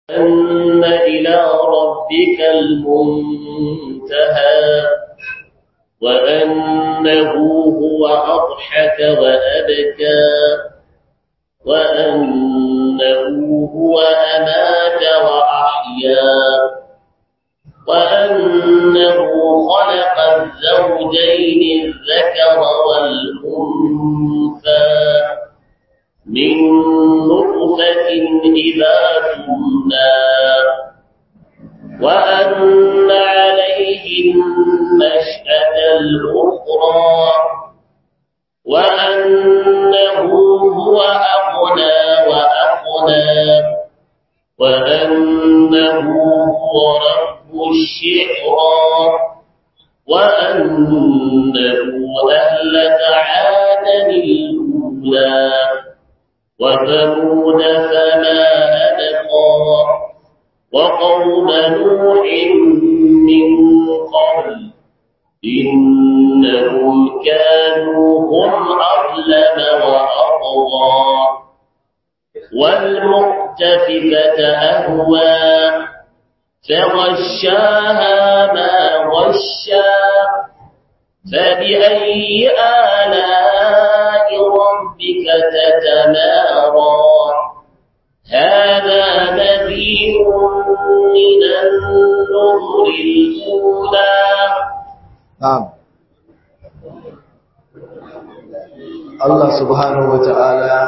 أن إلى ربك المنتهى وأنه هو أضحك وأبكى وأنه هو أمات وأحيا وأنه خلق الزوجين الذكر والأنثى من نطفة إذا تمنى وأن عليه النشأة الأخرى وأنه هو أغنى وأقنى وأنه هو رب الشعرى وأنه أهلك عادا الأولى وثمود فما أبقى وقوم نوح من قبل إنهم كانوا هم أظلم وأطغى والمؤتفكة أهوى فغشاها ما غشا فبأي آلاء ربك تتمارى هذا نذير من النذر الأولى نعم Allah subhanahu wa ta'ala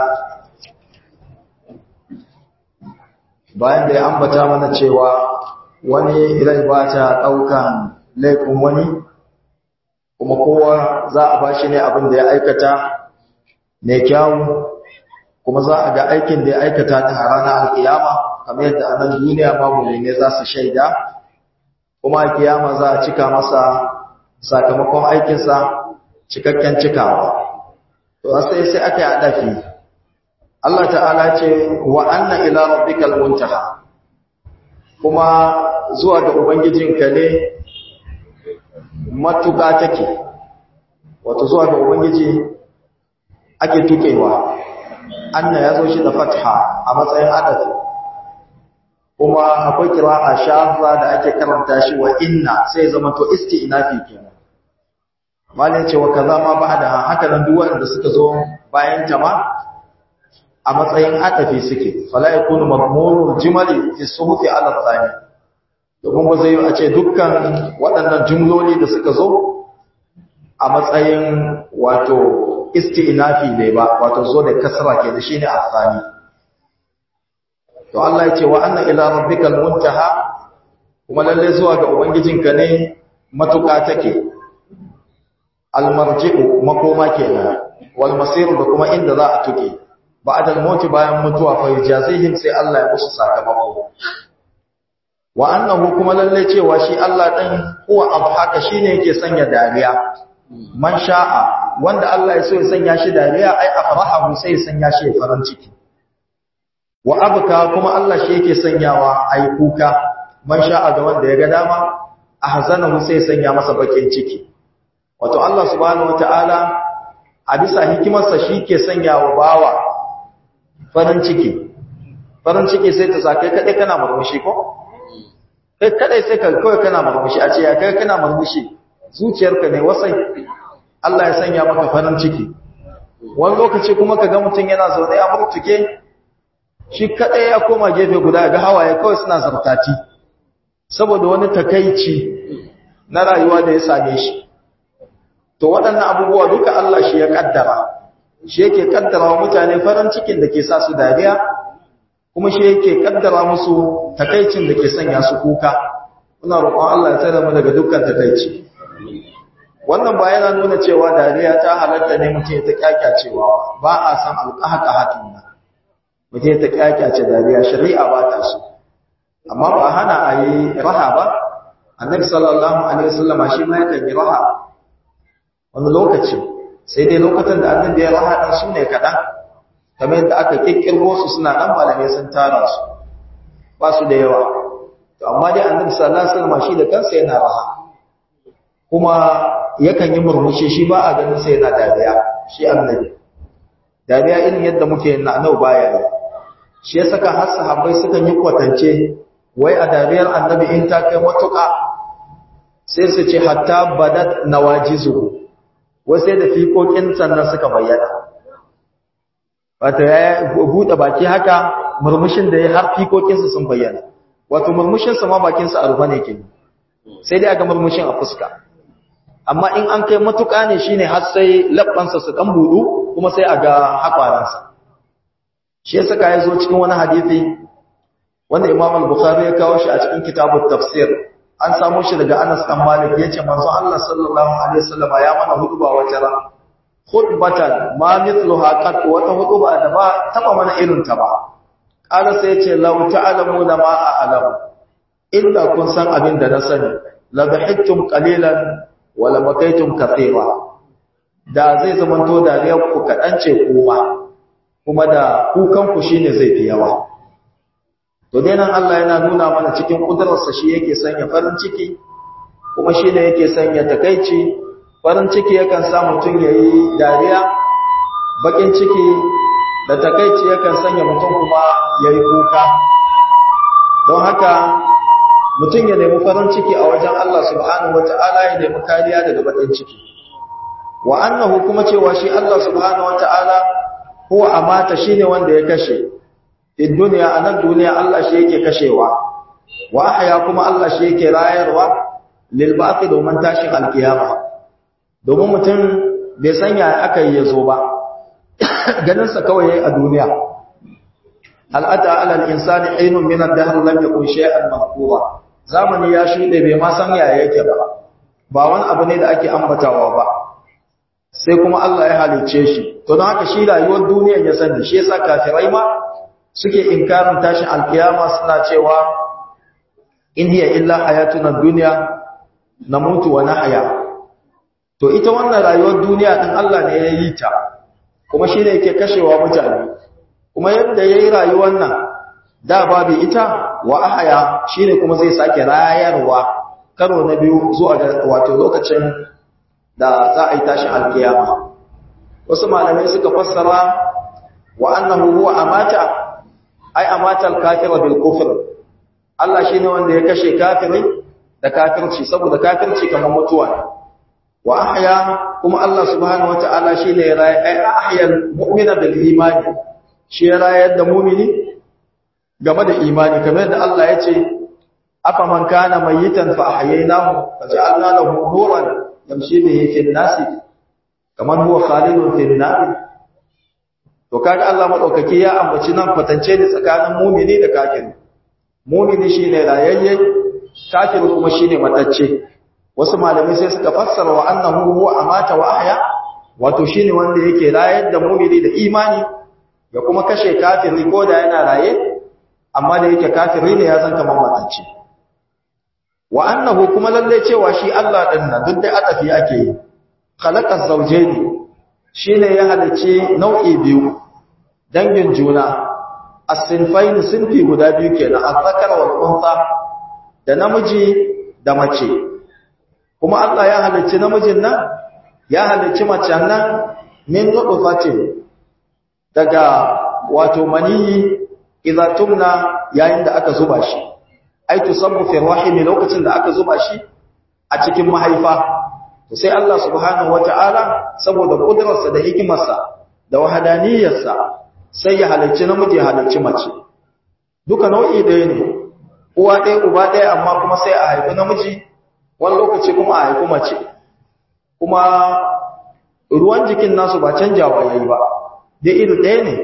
bayan da ya ambata mana cewa wani rai ba ta ɗaukan laifin wani kuma kowa za a ba shi ne abin da ya aikata mai kyawu kuma za a ga aikin da ya aikata ta ranar alkiyama kamar yadda a nan duniya babu ne za su shaida kuma alkiyama za a cika masa sakamakon aikinsa cikakken cikawa to sai sai aka yi adafi Allah ta'ala ce wa anna ila rabbikal muntaha kuma zuwa ga ubangijinka ne matuƙa take wato zuwa ga ubangiji ake tukewa anna ya zo shi da fatha a matsayin adafi kuma akwai kira'a shafra da ake karanta shi wa inna sai zama to isti'nafi kenan malin cewa kaza ma ba'da haka nan duk wanda suka zo bayan ta ma a matsayin adafi suke fala yakunu madmurul jumali fi suhufi ala thani domin ba zai a ce dukkan waɗannan jumloli da suka zo a matsayin wato isti'nafi ne ba wato zo da kasra ke da shine afani to Allah ya ce wa anna ila rabbikal muntaha kuma lalle zuwa ga ubangijinka ne matuƙa take almarji'u makoma kenan wal masir da kuma inda za a tuke ba'da al-maut bayan mutuwa fa yajazihim sai Allah ya musu sakamako wa annahu kuma lalle cewa shi Allah din huwa abhaka shine yake sanya dariya man sha'a wanda Allah ya so ya sanya shi dariya ai afrahu sai ya sanya shi farin ciki wa abka kuma Allah shi yake sanyawa ai kuka man sha'a ga wanda ya ga dama ahzanahu sai ya sanya masa bakin ciki wato Allah subhanahu wataala a bisa hikimarsa shi ke sanyawa bawa farin ciki farin ciki sai ta sake kadai kana murmushi ko kai kadai sai ka kawai kana murmushi a ce ya kai kana murmushi zuciyarka ne wasai Allah ya sanya maka farin ciki wani lokaci kuma ka ga mutum yana zaune ya murtuke shi kadai ya koma gefe guda ga hawaye kawai suna zartati saboda wani takaici na rayuwa da ya same shi to waɗannan abubuwa duka Allah shi ya kaddara shi yake kaddara wa mutane farin cikin da ke sa su dariya kuma shi yake kaddara musu takaicin da ke sanya su kuka muna roƙon Allah ya tsare mu daga dukkan takaici wannan ba yana nuna cewa dariya ta halatta ne mutum ya ta kyakyacewa ba a san alƙaƙahatun nan mutum ya ta kyakyace dariya shari'a ba ta so amma ba hana a yi raha ba annabi sallallahu alaihi wasallama shi ma yakan yi raha wani lokaci sai dai lokacin da annabi ya raha dan su ne kaɗan kamar yadda aka kikkirgo su suna nan malamai sun tara su ba su da yawa to amma dai annabi sallallahu alaihi wasallama shi da kansa yana raha kuma yakan yi murmushi shi ba a ganin sai yana dariya shi annabi dariya irin yadda muke yin na'anau baya yi shi ya saka har sahabbai sukan yi kwatance wai a dariyar annabi in ta kai matuƙa sai su ce hatta badat nawajizu wai sai da fiƙoƙin sannan suka bayyana wato ya buɗe baki haka murmushin da ya har fiƙoƙinsa sun bayyana wato murmushinsa ma bakinsa a rufe ne ke sai dai aga murmushin a fuska amma in an kai matuƙa ne shine har sai labbansa su ɗan buɗu kuma sai a ga haƙwaransa shi ya saka ya zo cikin wani hadisi wanda imam al-bukhari ya kawo shi a cikin kitabut tafsir an samu shi daga Anas dan Malik yace manzo Allah sallallahu alaihi wasallam ya mana huduba wata ran khutbatan ma mithluha qat wata huduba da ba taba mana irin ta ba qala sai yace law ta'lamuna ma a'lam illa kun san abin da na sani la dhahiktum qalilan wa la bakaytum kathira da zai zamanto dariyar ku kadan ce kuma kuma da kukan ku shine zai fi yawa to dai nan Allah yana nuna mana cikin kudurarsa shi yake sanya farin ciki kuma shi ne yake sanya takaici farin ciki yakan sa mutum ya yi dariya bakin ciki da takaici yakan sanya mutum kuma ya yi kuka don haka mutum ya nemi farin ciki a wajen Allah subhanahu wa ta'ala ya nemi kariya daga bakin ciki wa annahu kuma cewa shi Allah subhanahu wa ta'ala huwa amata shine wanda ya kashe in duniya a nan duniya Allah shi yake kashewa wa ahya kuma Allah shi yake rayarwa lil ba'thi domin tashin alkiyama domin mutum bai san ya aka yi yazo ba ganin sa kawai yayi a duniya hal ata ala al insani aynun min ad-dahr lam yakun shay'an mahqura zamani ya shude bai ma san ya yake ba ba wani abu ne da ake ambatawa ba sai kuma Allah ya halice shi to don haka shi rayuwar duniyar ya sani shi yasa kafirai ma suke inkarin tashin alkiyama suna cewa in hiya illa hayatuna dunya namutu wa nahya to ita wannan rayuwar duniya din Allah ne ya yi ta kuma shine yake kashewa mutane kuma yadda yayi rayuwar nan da babu ita wa ahya shine kuma zai sake rayarwa karo na biyu zuwa ga wato lokacin da za a yi tashin alkiyama wasu malamai suka fassara wa annahu huwa amata ai amatal kafira bil kufr Allah shine wanda ya kashe kafiri da kafirci saboda kafirci kamar mutuwa ne wa ahya kuma Allah subhanahu wataala shine ya rayi ai ahyal mu'mina bil imani shi ya rayar da mu'mini game da imani kamar da Allah ya ce afa man kana mayitan fa ahyaynahu fa ja'alna lahu nuran yamshi bihi fil nasi kaman huwa khalidun fil nar to kaga Allah madaukaki ya ambaci nan kwatance ne tsakanin mumini da kafiri mumini shine rayayye kafiri kuma shine matacce wasu malamai sai suka fassara wa annahu huwa amata wa ahya wato shine wanda yake rayar da mumini da imani ya kuma kashe kafiri ko da yana raye amma da yake kafiri ne ya san kamar matacce wa annahu kuma lalle cewa shi Allah din nan duk da adafi ake yi khalaqaz zawjaini shine ya halice nau'i biyu dangin juna as-sinfain sinfi guda biyu kenan az-zakar wal untha da namiji da mace kuma Allah ya halice namijin nan ya halice macen nan min nutfatin daga wato maniyi idza tumna yayin da aka zuba shi ai tusabbu fi rahimi lokacin da aka zuba shi a cikin mahaifa to sai Allah subhanahu wata'ala saboda kudrarsa da hikimarsa da wahadaniyarsa sai ya halicci namiji ya halicci mace duka nau'i ɗaya ne uwa ɗaya uba ɗaya amma kuma sai a haifi namiji wani lokaci kuma a haifi mace kuma ruwan jikin nasu ba canjawa yayi ba dai iri ɗaya ne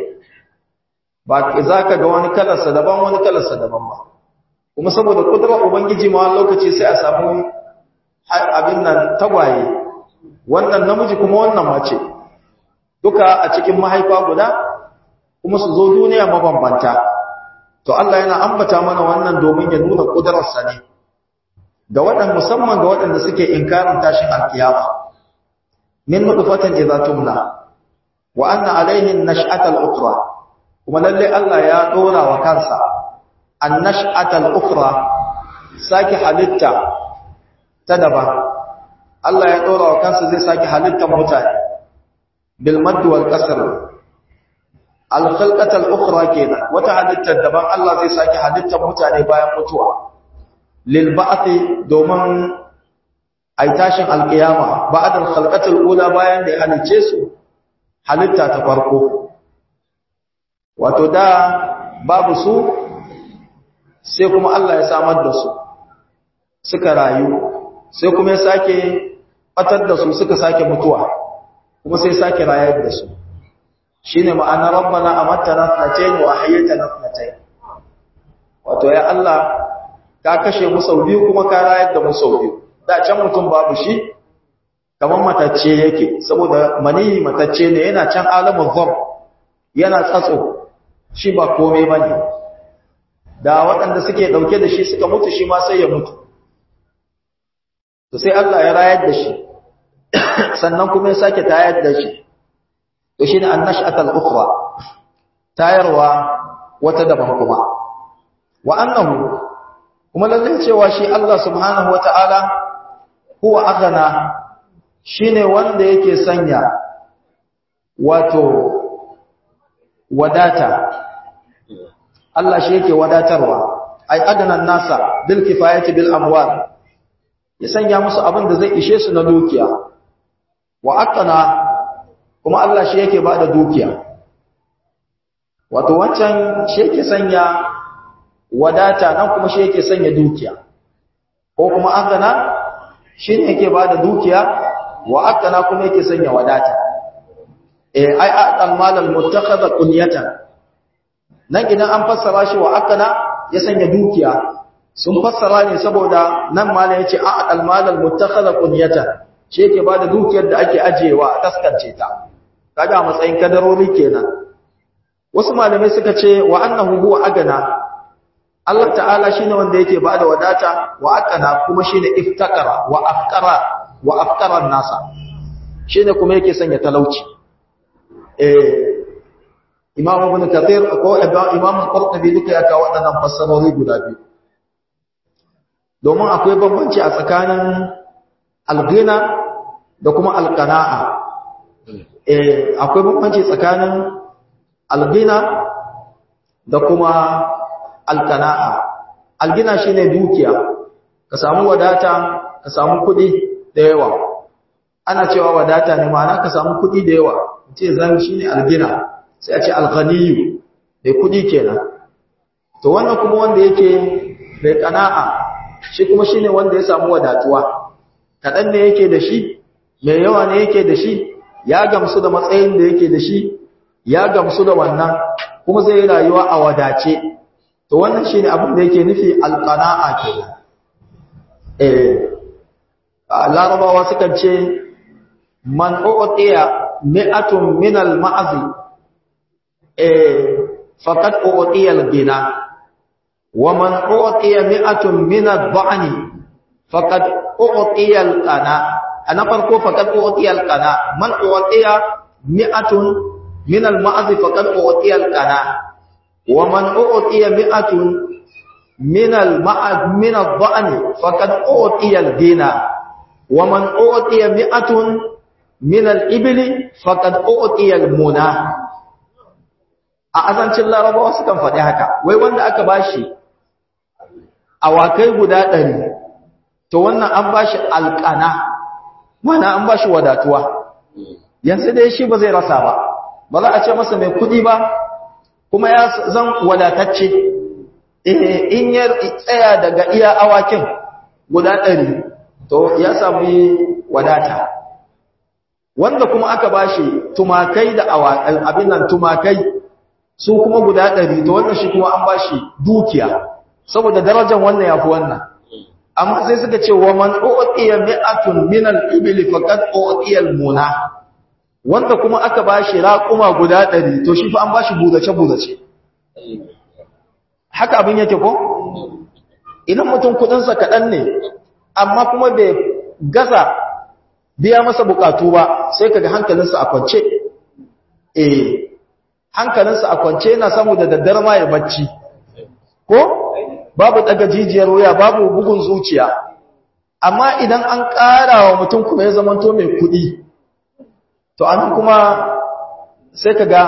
ba za ka ga wani kalarsa daban wani kalarsa daban ba kuma saboda kudurar ubangiji ma lokaci sai a samu abin nan tagwaye wannan namiji kuma wannan mace duka a cikin mahaifa guda kuma su zo duniya mabambanta to Allah yana ambata mana wannan domin ya nuna kudurarsa ne ga waɗanda musamman ga waɗanda suke inkarin tashin alkiyama min nutfatin idza tumna wa anna alayhi an-nash'ata al-ukhra kuma lalle Allah ya dora wa kansa an-nash'ata al-ukhra saki halitta ta daban Allah ya dora wa kansa zai saki halitta mutane bil madd wal qasr al-khalqatal ukhra kenan wata halittar daban Allah zai sake halittar mutane bayan mutuwa lil ba'thi domin ai tashin alqiyama ba'd al-khalqatal ula bayan da ya halice su halitta ta farko wato da babu su sai kuma Allah ya samar da su suka rayu sai kuma ya sake batar da su suka sake mutuwa kuma sai sake rayar da su shine ma'ana rabbana amattana thnatayn wa ahyaytana thnatayn wato ya Allah ka kashe mu sau biyu kuma ka rayar da mu sau biyu da can mutum babu shi kamar matacce yake saboda mani matacce ne yana can alamin zam yana tsatso shi ba komai bane da waɗanda suke ɗauke da shi suka mutu shi ma sai ya mutu to sai Allah ya rayar da shi sannan kuma ya sake tayar da shi to shine annash'atul ukhra tayarwa wata daban kuma wa annahu kuma lalle cewa shi Allah subhanahu wataala huwa aghna shine wanda yake sanya wato wadata Allah shi yake wadatarwa ai adana nasa bil kifayati bil amwal ya sanya musu abin da zai ishe su na dukiya wa aqana kuma Allah shi yake bada dukiya wato wancan shi yake sanya wadata nan kuma shi yake sanya dukiya ko kuma aqana shi ne yake bada dukiya wa aqana kuma yake sanya wadata eh ai aqal malal muttakhadha qunyatan nan idan an fassara shi wa aqana ya sanya dukiya sun fassara ne saboda nan malam yace aqal malal muttakhadha qunyatan shi yake bada dukiyar da ake ajewa a taskance ta kaga matsayin kadarori kenan wasu malamai suka ce wa annahu huwa agana Allah ta'ala shine wanda yake bada wadata wa aqana kuma shine iftakara wa afqara wa afqara nasa shine kuma yake sanya talauci eh Imam Ibn Kathir ko Imam Al-Qurtubi duka ya kawo waɗannan fassarori guda biyu domin akwai bambanci a tsakanin al-ghina da kuma al-qana'a eh akwai bambanci tsakanin al-ghina da kuma al-qana'a al-ghina shine dukiya ka samu wadata ka samu kuɗi da yawa ana cewa wadata ne ma'ana ka samu kuɗi da yawa ce zan shine al-ghina sai a ce alghaniyu mai kudi kenan to wannan kuma wanda yake mai kana'a shi kuma shine wanda ya samu wadatuwa kadan ne yake da shi mai yawa ne yake da shi ya gamsu da matsayin da yake da shi ya gamsu da wannan kuma zai yi rayuwa a wadace to wannan shine abin da yake nufi alqana'a kenan eh larabawa sukan ce man u'tiya mi'atun min al-ma'zi فقد أعطي الغنى ومن أعطي مئة من الضعن فقد أعطي القناة أنا فرقو فقد أعطي القناة من أعطي مئة من المعز فقد أعطي القناة ومن أعطي مئة من المعز من الضعن فقد أعطي الغنى ومن أعطي مئة من الإبل فقد أعطي المنى a azancin larabawa sukan faɗi haka wai wanda aka bashi awakai guda ɗari to wannan an bashi alƙana mana an bashi wadatuwa yanzu dai shi ba zai rasa ba ba za a ce masa mai kuɗi ba kuma ya zan wadatacce in ya tsaya daga iya awakin guda ɗari to ya sami wadata wanda kuma aka bashi tumakai da abin nan tumakai su kuma guda ɗari to wannan shi kuma an ba shi dukiya saboda darajar wannan ya fi wannan amma sai suka ce wa man u'tiya mi'atun min al-ibli faqad u'tiya al-muna wanda kuma aka ba shi raquma guda ɗari to shi fa an ba shi buzace buzace haka abin yake ko idan mutum kudin sa kadan ne amma kuma bai gaza biya masa bukatu ba sai kaga hankalinsa a kwance eh hankalinsa a kwance yana samu da daddare ma ya bacci ko babu daga jijiyar wuya babu bugun zuciya amma idan an ƙara wa mutum kuma ya zamanto mai kuɗi to an kuma sai ka ga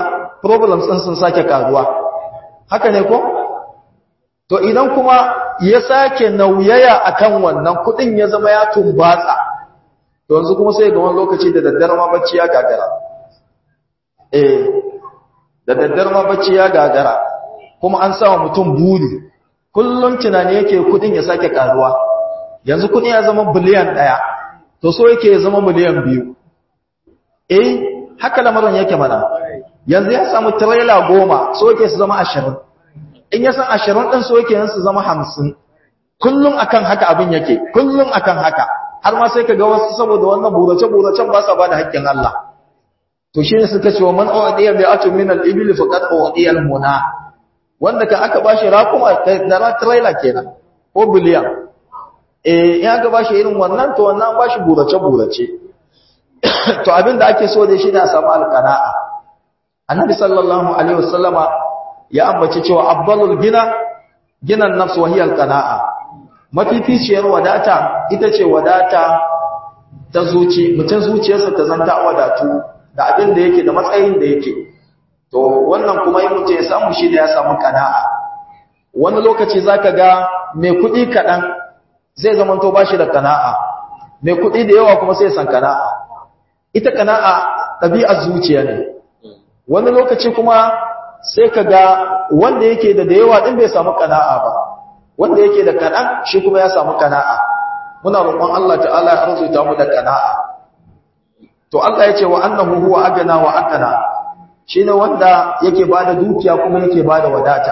problems ɗin sun sake karuwa haka ne ko to idan kuma ya sake nauyaya akan wannan kudin ya zama ya tumbatsa to yanzu kuma sai ga wani lokaci da daddare ma bacci ya gagara eh da daddare ma bacci ya gagara kuma an sawa mutum buri kullun tunani yake kudin ya sake karuwa yanzu kudin ya zama biliyan ɗaya to so yake ya zama miliyan biyu eh haka lamarin yake mana yanzu ya samu trailer goma so yake su zama ashirin in ya san ashirin ɗin so yake yin su zama hamsin kullum akan haka abin yake kullum akan haka har ma sai ka ga wasu saboda wannan burace-buracen ba sa ba da haƙƙin Allah to shi ne suka ce wa man u'diya bi atun min al-ibil faqad u'diya al-muna wanda ka aka bashi raƙuma da trailer kenan ko biliyan eh in aka bashi irin wannan to wannan bashi burace-burace to abin da ake so dai shi ne a samu alqana'a annabi sallallahu alaihi wasallama ya ambace cewa abdalul gina ginan nafs wa hiya alqana'a mafificiyar wadata ita ce wadata ta zuci mutum zuciyarsa ta zanta wadatu da abin da yake da matsayin da yake to wannan kuma in mutum ya samu shi da ya samu kana'a wani lokaci zaka ga mai kuɗi kaɗan zai zamanto ba shi da kana'a mai kuɗi da yawa kuma sai san kana'a ita kana'a ɗabi'ar zuciya ne wani lokaci kuma sai ka ga wanda yake da da yawa ɗin bai samu kana'a ba wanda yake da kaɗan shi kuma ya samu kana'a muna roƙon Allah ta'ala ya arzuta mu da kana'a to Allah ya ce wa annahu huwa agana wa akana shine wanda yake bada dukiya kuma yake bada wadata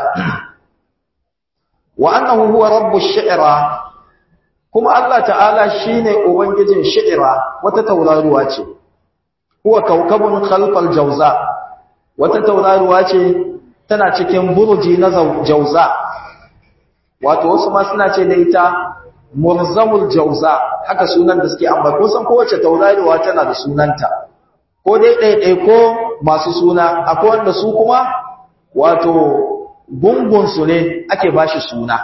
wa annahu huwa rabbush shi'ra kuma Allah ta'ala shine ubangijin shi'ra wata tauraruwa ce huwa kaukabun khalfal jawza wata tauraruwa ce tana cikin burji na jauza wato wasu ma suna ce da ita murzamul jauza haka sunan da suke amma ko san kowace tauraruwa tana da sunanta ko dai ɗaiɗai ko masu suna akwai wanda su kuma wato gungun su ne ake bashi suna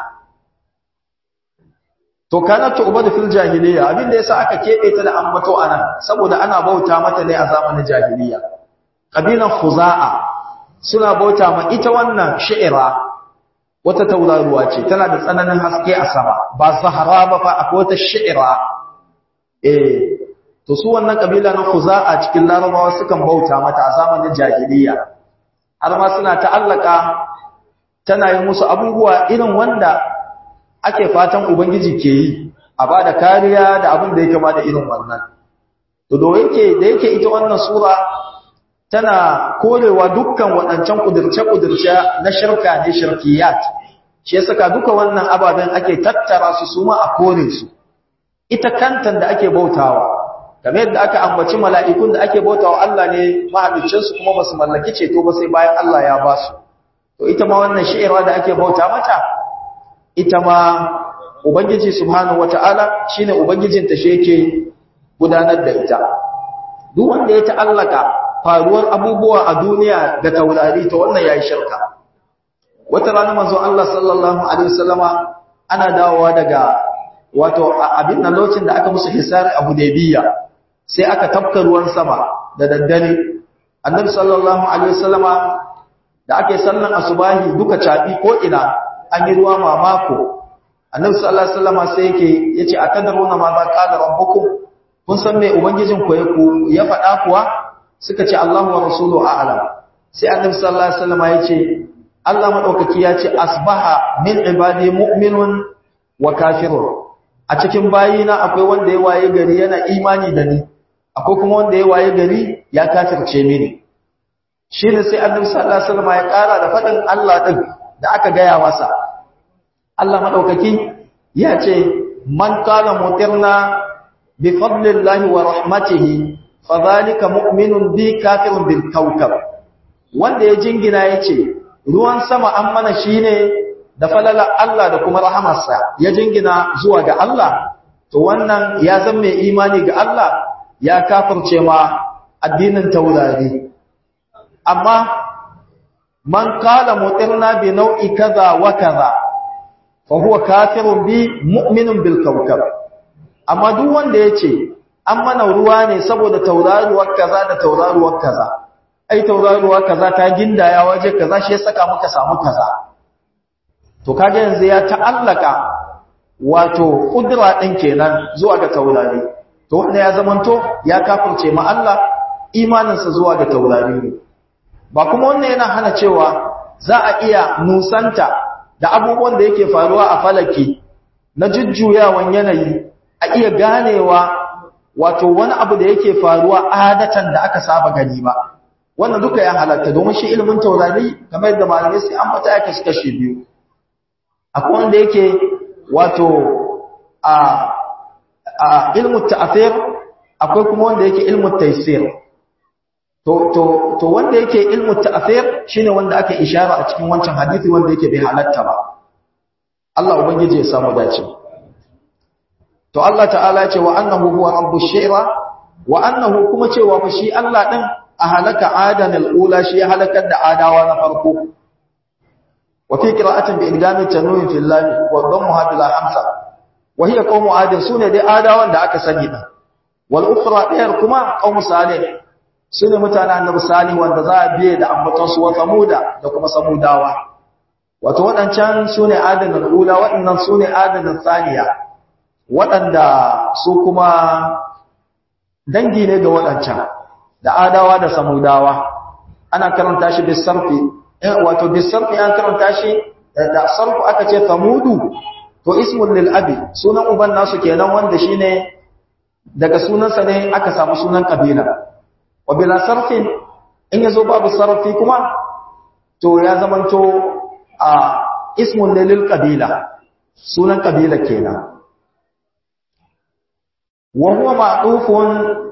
to kana ta ubada fil jahiliya abin da yasa aka kebe ta da ambato anan saboda ana bauta mata ne a zamanin jahiliya kabilan khuza'a suna bauta ma ita wannan shi'ira wata tauraruwa ce tana da tsananin haske a sama ba zahara ba fa akwai wata shi'ira eh to su wannan kabila na khuza'a cikin larabawa sukan bauta mata a zamanin jahiliya har ma suna ta'allaka tana yi musu abubuwa irin wanda ake fatan ubangiji ke yi a bada kariya da abin da yake ba da irin wannan to da yake da yake ita wannan sura tana korewa dukkan waɗancan ƙudurce-ƙudurce na shirka ne shirkiyat shi ya saka duka wannan ababen ake tattara su su ma a kore su ita kantan da ake bautawa game yadda aka ambaci mala'ikun da ake bautawa Allah ne mahaliccinsu kuma ba su mallaki ceto ba sai bayan Allah ya ba su to ita ma wannan shi'irwa da ake bauta mata ita ma ubangiji subhanahu wata'ala shine ubangijinta shi yake gudanar da ita duk wanda ya ta'allaka faruwar abubuwa a duniya da taurari ta wannan yayi shirka wata rana manzo Allah sallallahu alaihi wasallama ana dawowa daga wato abin nan lokacin da aka musu hisari a Hudaybiya sai aka tafka ruwan sama da daddare annabi sallallahu alaihi wasallama da ake sallan asubahi duka cabi ko ina an yi ruwa mamako annabi sallallahu alaihi wasallama sai yake yace atadaruna ma za qala rabbukum kun san me ubangijin ku ya faɗa kuwa suka ce Allahu wa rasulu a'lam sai annabi sallallahu alaihi wasallam ya ce Allah madaukaki ya ce asbaha min ibadi mu'minun wa kafirun a cikin bayina akwai wanda ya waye gari yana imani da ni akwai kuma wanda ya waye gari ya kafirce mini shine sai annabi sallallahu alaihi wasallam ya kara da fadin Allah din da aka gaya masa Allah madaukaki ya ce man qala mutirna bi fadlillahi wa rahmatihi fadhalika mu'minun bi kafirun bil kawkab wanda ya jingina yace ruwan sama an mana shine da falala Allah da kuma rahamarsa ya jingina zuwa ga Allah to wannan ya zan mai imani ga Allah ya kafirce ma addinin taurari amma man qala mutirna bi nau'i kaza wa kaza fa huwa kafirun bi mu'minun bil kawkab amma duk wanda yace an mana ruwa ne saboda tauraruwar kaza da tauraruwar kaza ai tauraruwa kaza ta gindaya waje kaza shi ya saka muka samu kaza to kaga yanzu ya ta'allaka wato kudura din kenan zuwa ga taurari to wanda ya zamanto ya kafirce ma Allah imaninsa zuwa ga taurari ne ba kuma wannan yana hana cewa za a iya nusanta da abubuwan da yake faruwa a falaki na jujjuyawan yanayi a iya ganewa wato wani abu da yake faruwa adatan da aka saba gani ba wannan duka ya halatta domin shi ilimin taurari kamar yadda malamai sai an fata yake kashi biyu akwai wanda yake wato a a ilmu ta'athir akwai kuma wanda yake ilmu taysir to to to wanda yake ilmu ta'athir shine wanda aka ishara a cikin wancan hadisi wanda yake bai halatta ba Allah ubangiji ya samu dace to Allah ta'ala ce wa annahu huwa rabbush shi'ra wa annahu kuma cewa fa shi Allah din a halaka adan al-ula shi ya halakar da adawa na farko wa fi qira'atin bi idgami tanwin fil lam wa dhammuha bil hamza wa hiya qawmu adin sune dai adawan da aka sani din wal ukhra ɗayar kuma qawmu salih sune mutanen annabi salih wanda za a biye da ambaton su wa samuda da kuma samudawa wato waɗancan sune adan al-ula waɗannan sune adan al-thaniya waɗanda su kuma dangi ne ga waɗancan da adawa da samudawa ana karanta shi bisarfi wato bisarfi an karanta shi da sarfu aka ce samudu to ismun lil abi sunan uban nasu kenan wanda shine daga sunansa ne aka samu sunan kabila wa bila sarfin in yazo babu sarfi kuma to ya zamanto a ismun lil qabila sunan kabila kenan wa huwa ma'tufun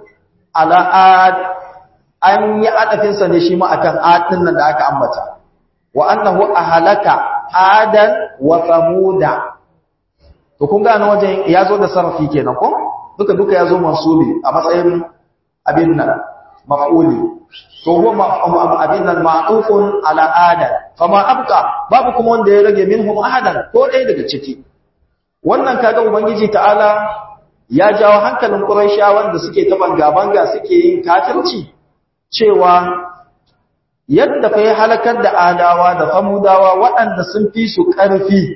ala ad an yi adafinsa ne shi ma akan ad din nan da aka ambata wa annahu ahlaka adan wa samuda to kun ga wajen yazo da sarfi kenan ko duka duka yazo mansubi a matsayin abin nan maf'uli to huwa abin nan ma'tufun ala adan fama abqa babu kuma wanda ya rage minhum ahadan ko dai daga ciki wannan kaga ubangiji ta'ala ya jawo hankalin Qurayshawan da suke ta banga-banga suke yin kafirci cewa yadda fa ya halakar da adawa da samudawa waɗanda sun fi su ƙarfi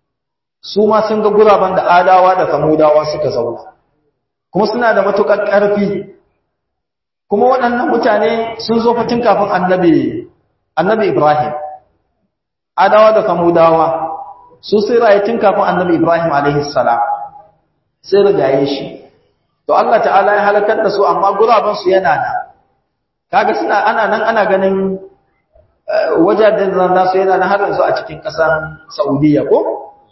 su ma sun ga guraben da adawa da samudawa suka zauna kuma suna da matuƙar ƙarfi kuma waɗannan mutane sun zo fatin kafin annabi annabi Ibrahim adawa da samudawa su sai rayu tun kafin annabi Ibrahim alaihi salam sai rigaye shi to Allah ta'ala ya halakar da su amma guraben su yana nan kaga suna ana nan ana ganin wajajen da nasu yana nan har yanzu a cikin ƙasar Saudiya ko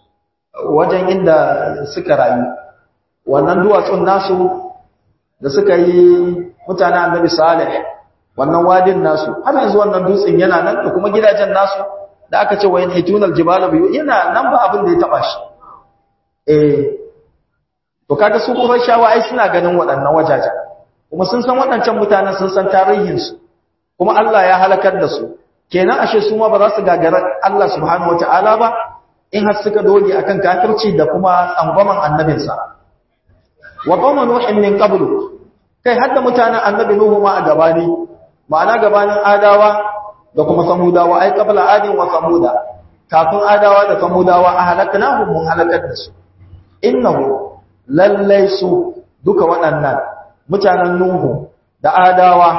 wajen inda suka rayu wannan duwatsun nasu da suka yi mutanen Annabi Salih wannan wadin nasu har yanzu wannan dutsen yana nan da kuma gidajen nasu da aka ce wayan hitunal jibala biyu yana nan ba abin da ya taba shi eh to kaga su Qurayshawa ai suna ganin waɗannan wajajen kuma sun san waɗancan mutanen sun san tarihin su kuma Allah ya halakar da su kenan ashe su ma ba za su gagara Allah subhanahu wataala ba in har suka doge akan kafirci da kuma tsangwaman annabinsa wa qawma nuhin min qablu kai hadda mutanen annabi nuhu ma a gabani ma'ana gabanin adawa da kuma samudawa ai qabla adin wa samuda kafin adawa da samudawa a halaknahum mun halakar da su innahu lallai su duka waɗannan mutanen Nuhu da Adawa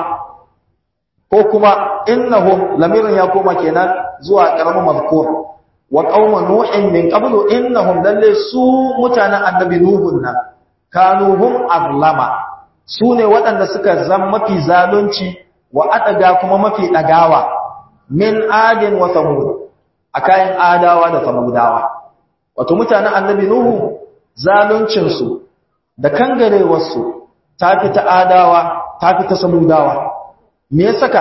ko kuma innahum lamirin ya koma kenan zuwa karamin mazkur wa qauma nuhin min qablu innahum lallai su mutanen annabi Nuhu nan kanuhum azlama su ne waɗanda suka zama mafi zalunci wa adaga kuma mafi dagawa min adin wa samud akayin adawa da samudawa wato mutanen annabi Nuhu zaluncinsu da kangarewarsu ta fi ta adawa ta fi ta samudawa me ya saka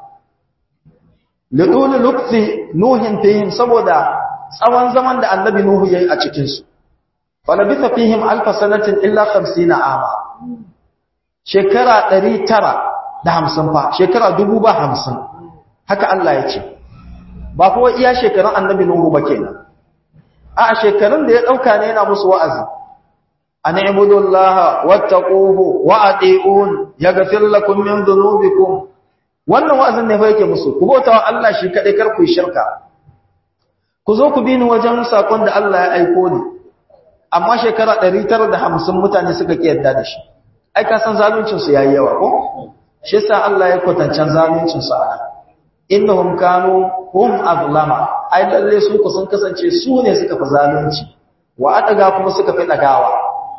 lidulu lukti nuhin fihim saboda tsawon zaman da annabi nuhu yayi a cikin su falabitha fihim alf sanatin illa 50 ama shekara 950 fa shekara 50 haka Allah ya ce ba kuwa iya shekarun annabi nuhu ba kenan a shekarun da ya dauka ne yana musu wa'azi an ibudu Allah wattaquhu wa ati'un yaghfir lakum min dhunubikum wannan wa'azin ne fa yake musu ku bauta wa Allah shi kadai kar ku yi shirka ku zo ku bi ni wajen sakon da Allah ya aiko ni amma shekara 950 mutane suka ki yarda da shi ai ka san zaluncin su yayi yawa ko shi yasa Allah ya kwatancan zaluncin su ana innahum kanu hum azlama ai lalle su ku sun kasance su ne suka fi zalunci wa adaga kuma suka fi dagawa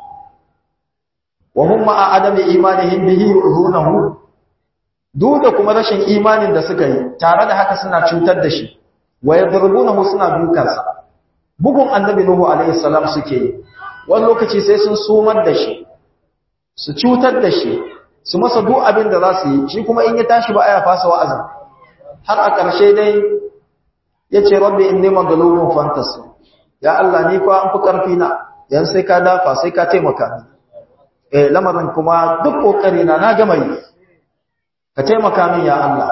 wa hum ma'a adami imanihim bihi yuhunahu duk da kuma rashin imanin da suka yi tare da haka suna cutar da shi wa yadrubunahu suna dukansa bugun annabi nuhu alaihi salam suke yi wani lokaci sai sun sumar da shi su cutar da shi su masa duk abin da za su yi shi kuma in ya tashi ba aya fasa wa'azin har a ƙarshe dai ya ce rabbi inni maghlubun fantasy ya Allah ni fa an fi ƙarfi na yan sai ka dafa sai ka taimaka ni eh lamarin kuma duk kokari na na gama yi ka taimaka min ya Allah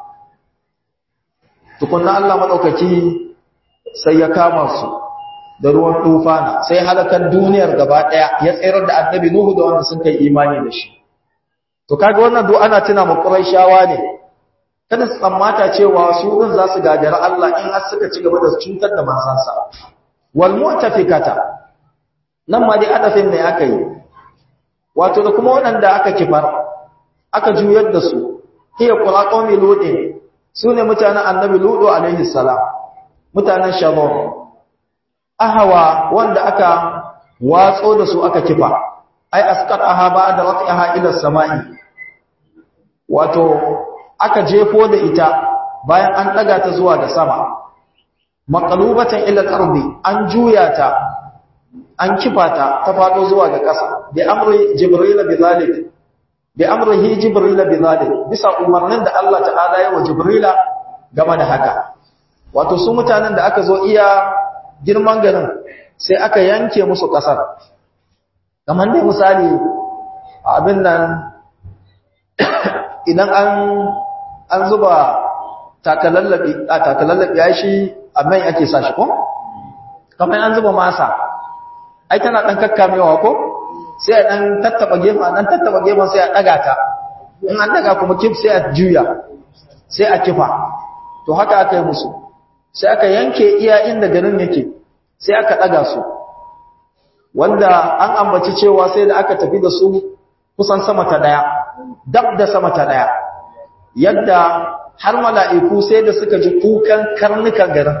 tukunna Allah madaukaki sai ya kama su da ruwan tufana sai halakan duniyar gaba daya ya tsayar da annabi Nuhu da wanda sun kai imani da shi to kaga wannan duk ana tuna mu Qurayshawa ne kada su tsammata cewa su din za su gagara Allah in har suka ci gaba da cutar da manzansa wal mu'tafikata nan ma dai adafin ne aka yi wato da kuma waɗanda aka kifar aka juyar da su hiya qura qaumi ludin sune mutanen annabi ludu alaihi salam mutanen shabon ahawa wanda aka watso da su aka kifa ai asqat ahaba da waqi'aha ila samai wato aka jefo da ita bayan an daga ta zuwa ga sama maqlubatan ila al-ardi an juya ta an kifa ta ta fado zuwa ga ƙasa bi amri jibril bi zalik bi amrihi jibril bi zalik bisa umarnin da Allah ta'ala ya wa jibrila game da haka wato su mutanen da aka zo iya girman garin sai aka yanke musu ƙasar kamar dai misali abin nan idan an an zuba takalallabi a takalallabi ya shi a mai ake sa shi ko kamar an zuba masa ai tana dan kakkamewa ko sai a dan tattaba gefen dan tattaba gefen sai a daga ta in an daga kuma kif sai a juya sai a kifa to haka aka yi musu sai aka yanke iya inda garin yake sai aka daga su wanda an ambaci cewa sai da aka tafi da su kusan sama ta daya dab da sama ta daya yadda har mala'iku sai da suka ji kukan karnukan garin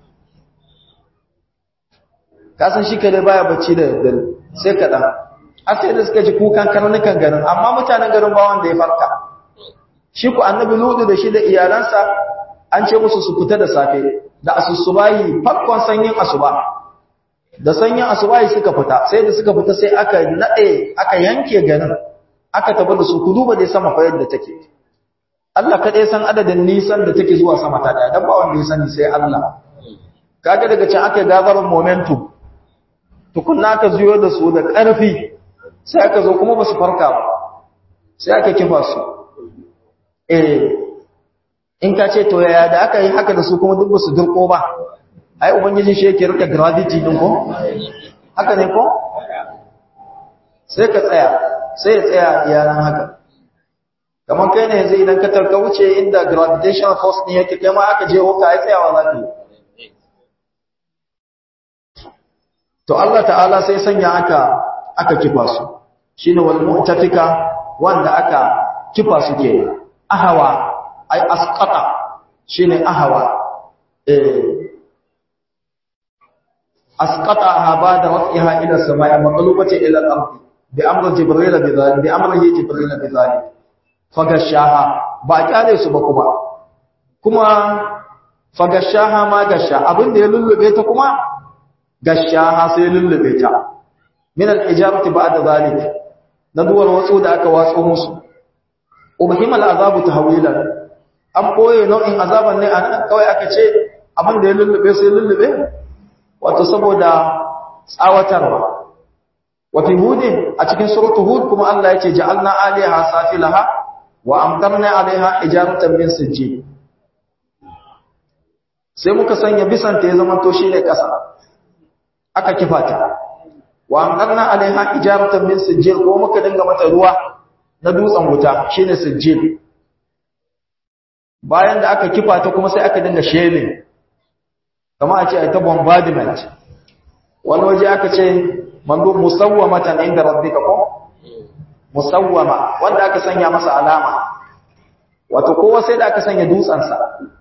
kasan shi kare baya bacci da daddare sai kaɗan a sai da suka ji kukan karnukan garin amma mutanen garin ba wanda ya farka shi ku annabi ludu da shi da iyalansa an ce musu su fita da safe da asusubahi farkon sanyin asuba da sanyin asubahi suka fita sai da suka fita sai aka naɗe aka yanke garin aka tafi da su ku duba dai sama fa yadda take Allah kaɗai san adadin nisan da take zuwa sama ta ɗaya don ba wanda ya sani sai Allah kaga daga can aka gazarar momentum tukunna aka zuyo da su da ƙarfi sai aka zo kuma ba su farka ba sai aka kifa su eh in ka ce to yaya da aka yi haka da su kuma duk ba su dirko ba ai ubangiji shi yake rika gravity din ko haka ne ko sai ka tsaya sai ya tsaya iyalan haka kamar kai ne yanzu idan ka tarka wuce inda gravitational force ne yake kai ma aka je hoka ai tsayawa za ka yi to Allah ta'ala sai sanya aka aka kifa su shine wal mu'tafika wanda aka kifa su ke ahawa ai asqata shine ahawa eh asqata haba da waqiha ila samai maqlubati ila al-ard bi amri jibril bi dhalik bi amri jibril bi dhalik fagashaha ba kyale su ba kuma kuma fagashaha ma gasha abinda ya lullube ta kuma gashaha sai lullube ta min al-ijarati ba'da zalik na duwar watsu da aka watso musu ubhimal azabu tahwilan an boye nau'in azaban ne anan kawai aka ce abin da ya lullube sai lullube wato saboda tsawatarwa wa fi hudin a cikin suratul hud kuma Allah ya ce ja'alna aliha safilaha wa amtarna alaiha ijaratan min sijjin sai muka sanya bisanta ya zama to shine kasa aka kifata wa amtarna alaiha ijaratan min sijjil ko muka dinga mata ruwa na dutsen wuta shine sijjil bayan da aka kifa ta kuma sai aka dinga shelling kama a ce a ta bombardment wani waje aka ce mando musawwamatan inda rabbika ko musawwama wanda aka sanya masa alama wato kowa sai da aka sanya dutsensa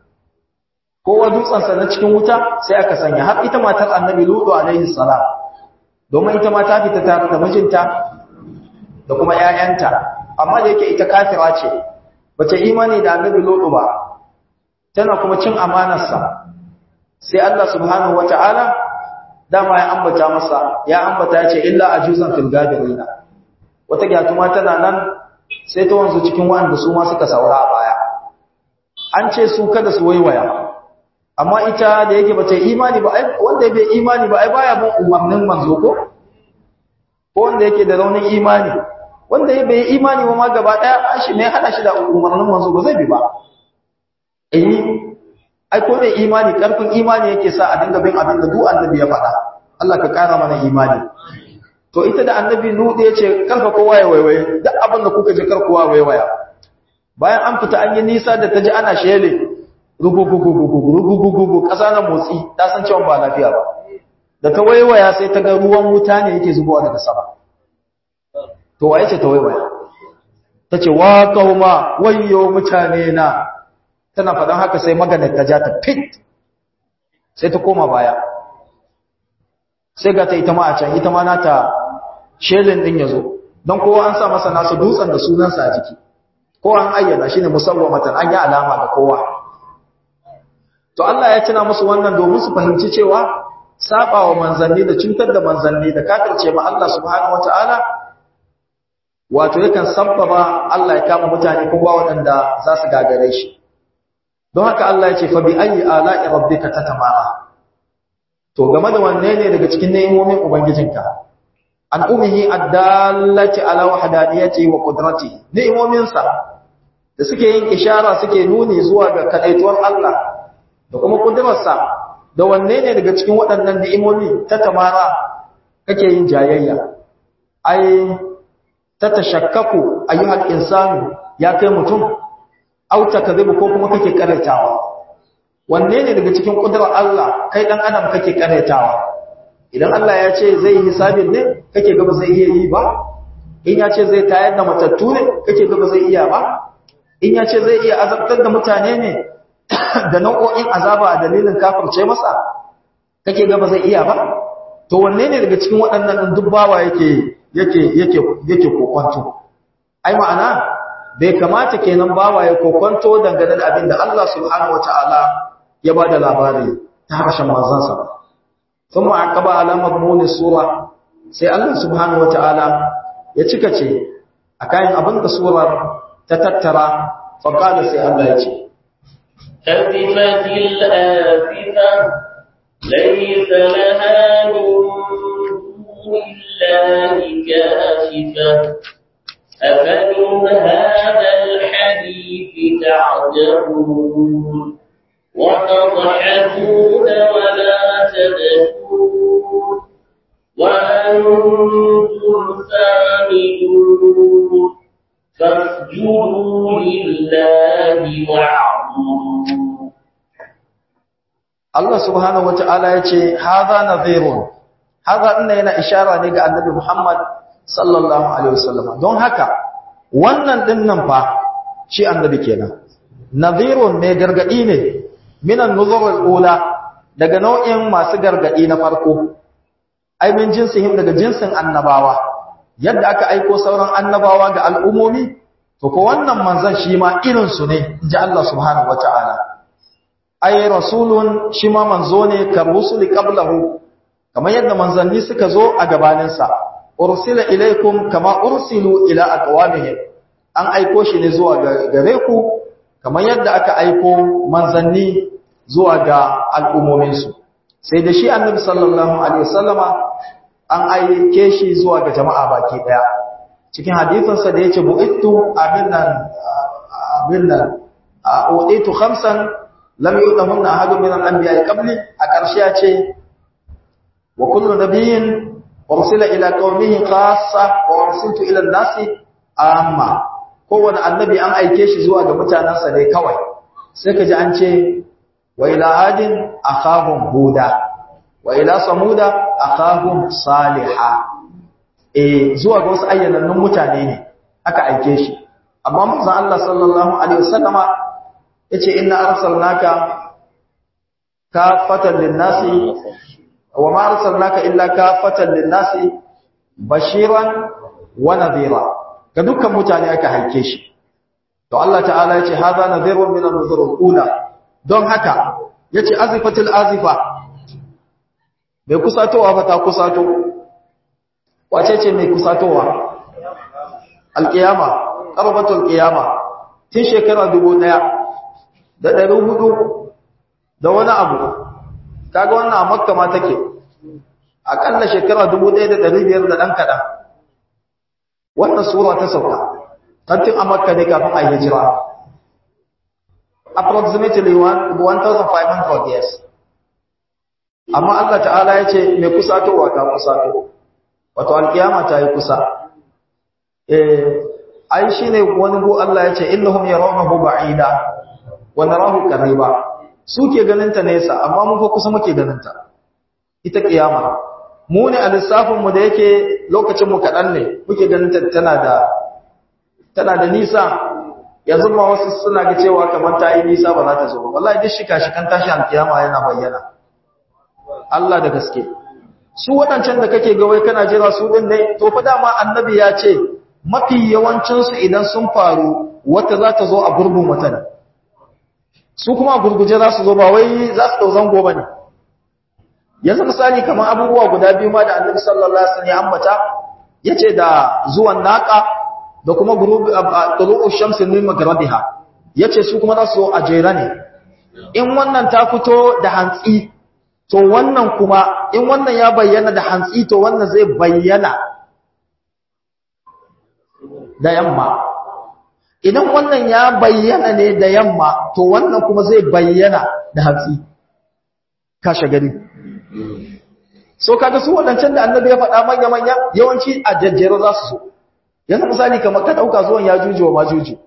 kowa dutsensa na cikin wuta sai aka sanya har ita matar annabi lutu alaihi salam domin ita ma ta fita tare da mijinta da kuma ƴaƴanta amma da yake ita kafira ce bace imani da annabi lutu ba tana kuma cin amanarsa sai Allah subhanahu wataala dama ya ambata masa ya ambata ya ce illa ajuzan fil gabirina wata gyatuma tana nan sai ta wanzu cikin wanda su ma suka saura a baya an ce su kada su waiwaya amma ita da yake bata imani ba ai wanda bai imani ba ai baya bin umarnin manzo ko ko wanda yake da raunin imani wanda ya bai imani ba ma gaba daya shi ne hada shi da umarnin manzo ba zai bi ba eh ai ko da imani karfin imani yake sa a dinga bin abin da duk annabi ya faɗa Allah ka kara mana imani to ita da annabi nude yace karfa kowa ya waiwaye duk abin da kuka ji kar kowa waiwaya bayan an fita an yi nisa da taji ana shele rugugugugugugugugugu ƙasa na motsi ta san cewa ba lafiya ba da ta waiwaya sai ta ga ruwan wuta ne yake zubowa daga sama to waye ce ta waiwaya ta ce wa kauma wayyo mutane na tana faɗan haka sai maganar ta ja ta fit sai ta koma baya sai ga ta ita ma a can ita ma nata shelin din ya zo don kowa an sa masa nasu dutsen da sunansa a jiki kowa an ayyana shi ne musawwamatan an yi alama da kowa to Allah ya tuna musu wannan domin su fahimci cewa saba wa manzanni da cutar da manzanni da kafirce ma Allah subhanahu wataala wato yakan sabbaba Allah ya kama mutane kuma waɗanda za su gagare shi don haka Allah ya ce fa bi ayi ala'i rabbika tatamara to game da wanne ne daga cikin ne'imomin ubangijinka an umihi addallati ala wahdaniyati wa qudrati ne'imominsa da suke yin ishara suke nuni zuwa ga kadaituwar Allah da kuma kudurarsa da wanne ne daga cikin waɗannan ni'imomi ta tamara kake yin jayayya ai ta tashakkaku ayyuhal insanu ya kai mutum au takdhibu ko kuma kake karatawa wanne ne daga cikin kudurar Allah kai dan adam kake karatawa idan Allah ya ce zai yi hisabin ne kake gaba zai iya yi ba in ya ce zai tayar da matattu ne kake gaba zai iya ba in ya ce zai iya azabtar da mutane ne da nau'o'in azaba a dalilin kafirce masa kake gaba zai iya ba to wanne ne daga cikin waɗannan duk bawa yake yake yake yake kokonto ai ma'ana bai kamata kenan bawa ya kokonto dangane da abin da Allah subhanahu wataala ya bada labari ta harshen manzansa ba ثم عقب على مضمون السوره sai Allah subhanahu wataala ya cika ce akan abin da surar ta tattara fa qala sai Allah ya ce azifatil azifa laysa laha min kashifa afamin hadha alhadith ta'jabun وتضحكون ولا تبكون وأنتم سامدون فاسجدوا لله واعبدوا Allah subhanahu wata'ala ya ce haza nadhirun haza ina yana ishara ne ga annabi Muhammad sallallahu alaihi wasallam don haka wannan dinnan fa shi annabi kenan nadhirun ne gargadi ne minan nuzurul ula daga nau'in masu gargadi na farko ai min jinsihim daga jinsin annabawa yadda aka aiko sauran annabawa ga al'umomi to ko wannan manzon shi ma irin su ne inji Allah subhanahu wataala ai rasulun shi ma manzo ne kar rusuli qablahu kamar yadda manzanni suka zo a gabanin sa ursila ilaikum kama ursilu ila aqwamihim an aiko shi ne zuwa gare ku kamar yadda aka aiko manzanni zuwa ga al'ummominsu sai da shi annabi sallallahu alaihi wasallama an aike shi zuwa ga jama'a baki daya cikin hadisinsa da yace bu'ittu abinnan abinnan uditu khamsan lam yudahunna ahadun min al-anbiya'i qabli a ƙarshe ya ce wa kullu nabiyyin ursila ila qaumihi khassa wa ursiltu ila an-nasi amma kowane annabi an aike shi zuwa ga mutanensa ne kawai sai ka ji an ce wa ila adin akhahum huda wa ila samuda akhahum saliha eh zuwa ga wasu ayyanannun mutane ne aka aike shi amma manzon Allah sallallahu alaihi wasallama yace inna arsalnaka kafatan lin-nasi wa ma arsalnaka illa kafatan lin-nasi bashiran wa nadhira ga dukkan mutane aka haike shi to Allah ta'ala yace hadha nadhirun min an-nuzur al-ula don haka yace azifatul azifa bai kusatowa ba ta kusato wace ce mai kusatowa alkiyama qarbatul qiyama tun shekara 1000 da 400 da wani abu kaga wannan a makka ma take akalla shekara 1500 da dan kadan wannan sura ta sauka tantin a makka ne kafin a hijira approximately 1500 years amma Allah ta'ala ya ce mai kusatowa ta kusato wato alkiyama ta yi kusa eh ai shine wani go Allah ya ce innahum yarawnahu ba'ida wa narahu qariba suke ganin ta nesa amma mun fa kusa muke ganin ta ita kiyama mu ne a lissafin mu da yake lokacin mu kadan ne muke ganin ta tana da tana da nisa yanzu ma wasu suna ga cewa kamar ta yi nisa ba za ta zo wallahi duk shika shikan tashi alkiyama yana bayyana Allah da gaske su waɗancan da kake ga wai kana jira su din ne to fa dama annabi ya ce mafi yawancin su idan sun faru wata za ta zo a gurbin wata ne su kuma a gurguje za su zo ba wai za su dau zango bane yanzu misali kamar abubuwa guda biyu ma da annabi sallallahu alaihi wasallam ya ambata yace da zuwan naqa da kuma gurubi tulu'u shamsi min magharibiha yace su kuma za su zo a jera ne in wannan ta fito da hantsi to wannan kuma in wannan ya bayyana da hantsi to wannan zai bayyana da yamma idan wannan ya bayyana ne da yamma to wannan kuma zai bayyana da hantsi kashe gari so kaga su wadancan da annabi ya faɗa manya manya yawanci a jajjere za su so yanzu misali kamar ka dauka zuwan ya juji wa majuji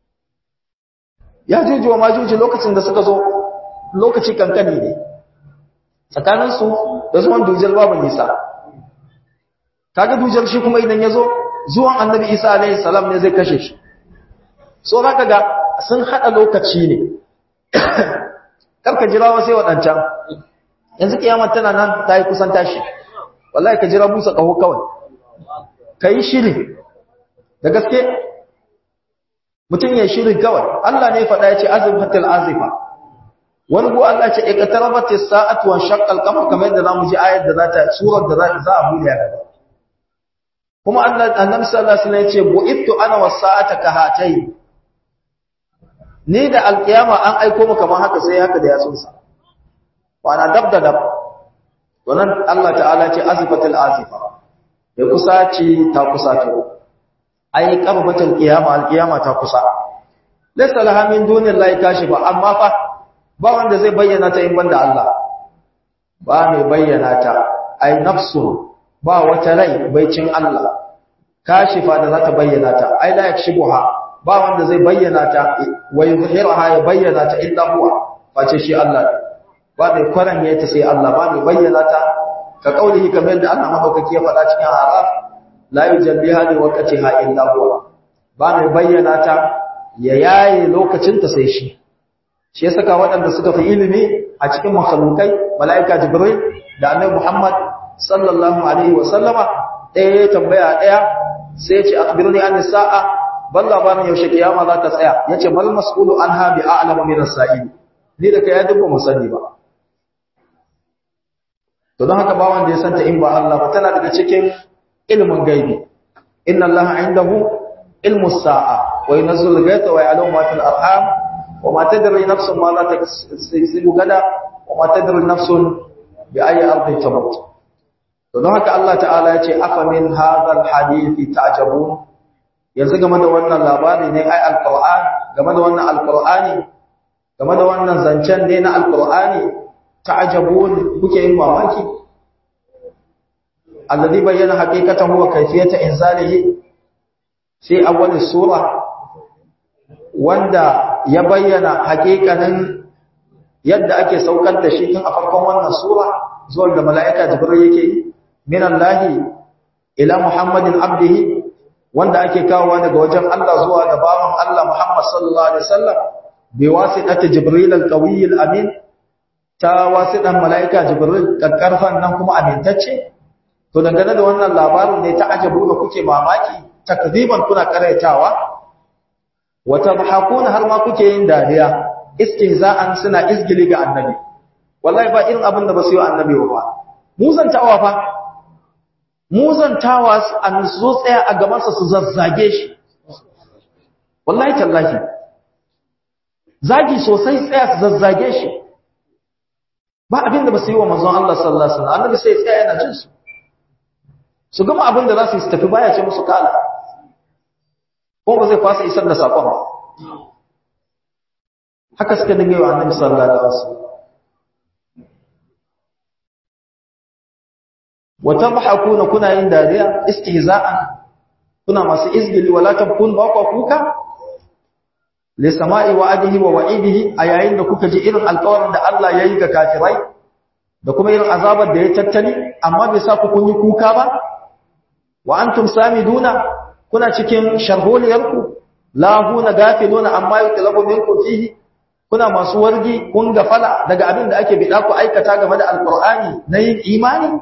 ya juji wa majuji lokacin da suka zo lokaci kankani ne tsakaninsu da zuwan dujal babu nisa kaga dujal shi kuma idan ya zo zuwan annabi isa alaihi salam ne zai kashe shi so zaka ga sun hada lokaci ne karka jira wa sai wadancan yanzu kiyamar tana nan ta yi kusan tashi wallahi ka jira busa kaho kawai ka yi shiri da gaske mutum ya shiri kawai Allah ne faɗa ya ce azifatul azifa wani ko Allah ce iqtarabat as-sa'atu wa shaqqa al-qamar kamar yadda zamu ji ayat da zata surar da za a buɗe gaba kuma Allah annabi sallallahu alaihi wasallam ya ce bu'ittu ana was-sa'ata ka hatai ni da alkiyama an aiko mu kamar haka sai haka da yatsunsa wa ana dab da dab wannan Allah ta'ala ce azifatul azifa ya kusaci ta kusato ai qarbatul qiyama alqiyama ta kusa laysa laha min dunillahi kashifa amma fa ba wanda zai bayyana ta in banda Allah ba mai bayyana ta ai nafsu ba wata rai baicin Allah kashifa da za ta bayyana ta ai la yakshibuha ba wanda zai bayyana ta wa yuzhiraha ya bayyana ta illa huwa face shi Allah ba mai kwaranye ta sai Allah ba mai bayyana ta ka kaulihi kamar yadda Allah madaukaki ya faɗa cikin Araf la yujalliha li waqtiha illa huwa ba mai bayyana ta ya yaye lokacin ta sai shi shi ya saka waɗanda suka fi ilimi a cikin makhlukai mala'ika jibril da annabi Muhammad sallallahu alaihi wa sallama ɗaya ya tambaya ɗaya sai ya ce akhbirni an sa'a ban labarin yaushe kiyama za ta tsaya yace mal mas'ulu anha bi a'lamu min as-sa'il ni da kai ya dubba mu sani ba to don haka ba wanda ya santa in ba Allah ba tana daga cikin ilmin gaibi inna Allah indahu ilmu sa'a wa yunzilu al-ghaytha wa ya'lamu ma fil arham wa ma tadri nafsun ma la taksibu gada wa ma tadri nafsun bi ayi ardin tamut to don haka Allah ta'ala ya ce afa min hadha al-hadithi ta'jabun yanzu game da wannan labari ne ai al-Qur'an game da wannan al-Qur'ani game da wannan zancen ne na al-Qur'ani ta'jabun kuke yin mamaki alladhi bayyana haqiqatahu wa kayfiyata inzalihi fi awwal sura wanda ya bayyana hakikanin yadda ake saukar da shi tun a farkon wannan sura zuwa da mala'ika jibril yake yi min Allah ila Muhammadin abdihi wanda ake kawowa daga wajen Allah zuwa ga bawan Allah Muhammad sallallahu alaihi wasallam bi wasitati jibril al-qawiy al-amin ta wasitan mala'ika jibril kakkarfan nan kuma amintacce to dangane da wannan labarin ne ta ajabu da kuke mamaki takziban kuna karaitawa wa tabhakuna har ma kuke yin dariya istihza'an suna izgili ga annabi wallahi ba irin abin da ba su yi annabi ba muzantawa fa muzantawa an zo tsaya a gaban sa su zazzage shi wallahi tallahi zagi sosai tsaya su zazzage shi ba abin da ba su yi wa manzon Allah sallallahu alaihi wasallam annabi sai tsaya yana jin su su gama abin da za su yi su tafi baya ce musu kala ko ba zai fasa isar da sakon ba haka suka dinga yi wa annabi sallallahu alaihi wasallam wa tabhakuna kuna yin dariya istihza'an kuna masu izgili wala tabkun ba ku kuka li sama'i wa'adihi wa wa'idihi a yayin da kuka ji irin alƙawarin da Allah yayi ga kafirai da kuma irin azabar da ya tattali amma bai sa ku kun yi kuka ba wa antum samiduna kuna cikin sharholiyarku lahuna gafiluna amma yutlabu minkum fihi kuna masu wargi kun gafala daga abin da ake bida ku aikata game da alqur'ani na yin imani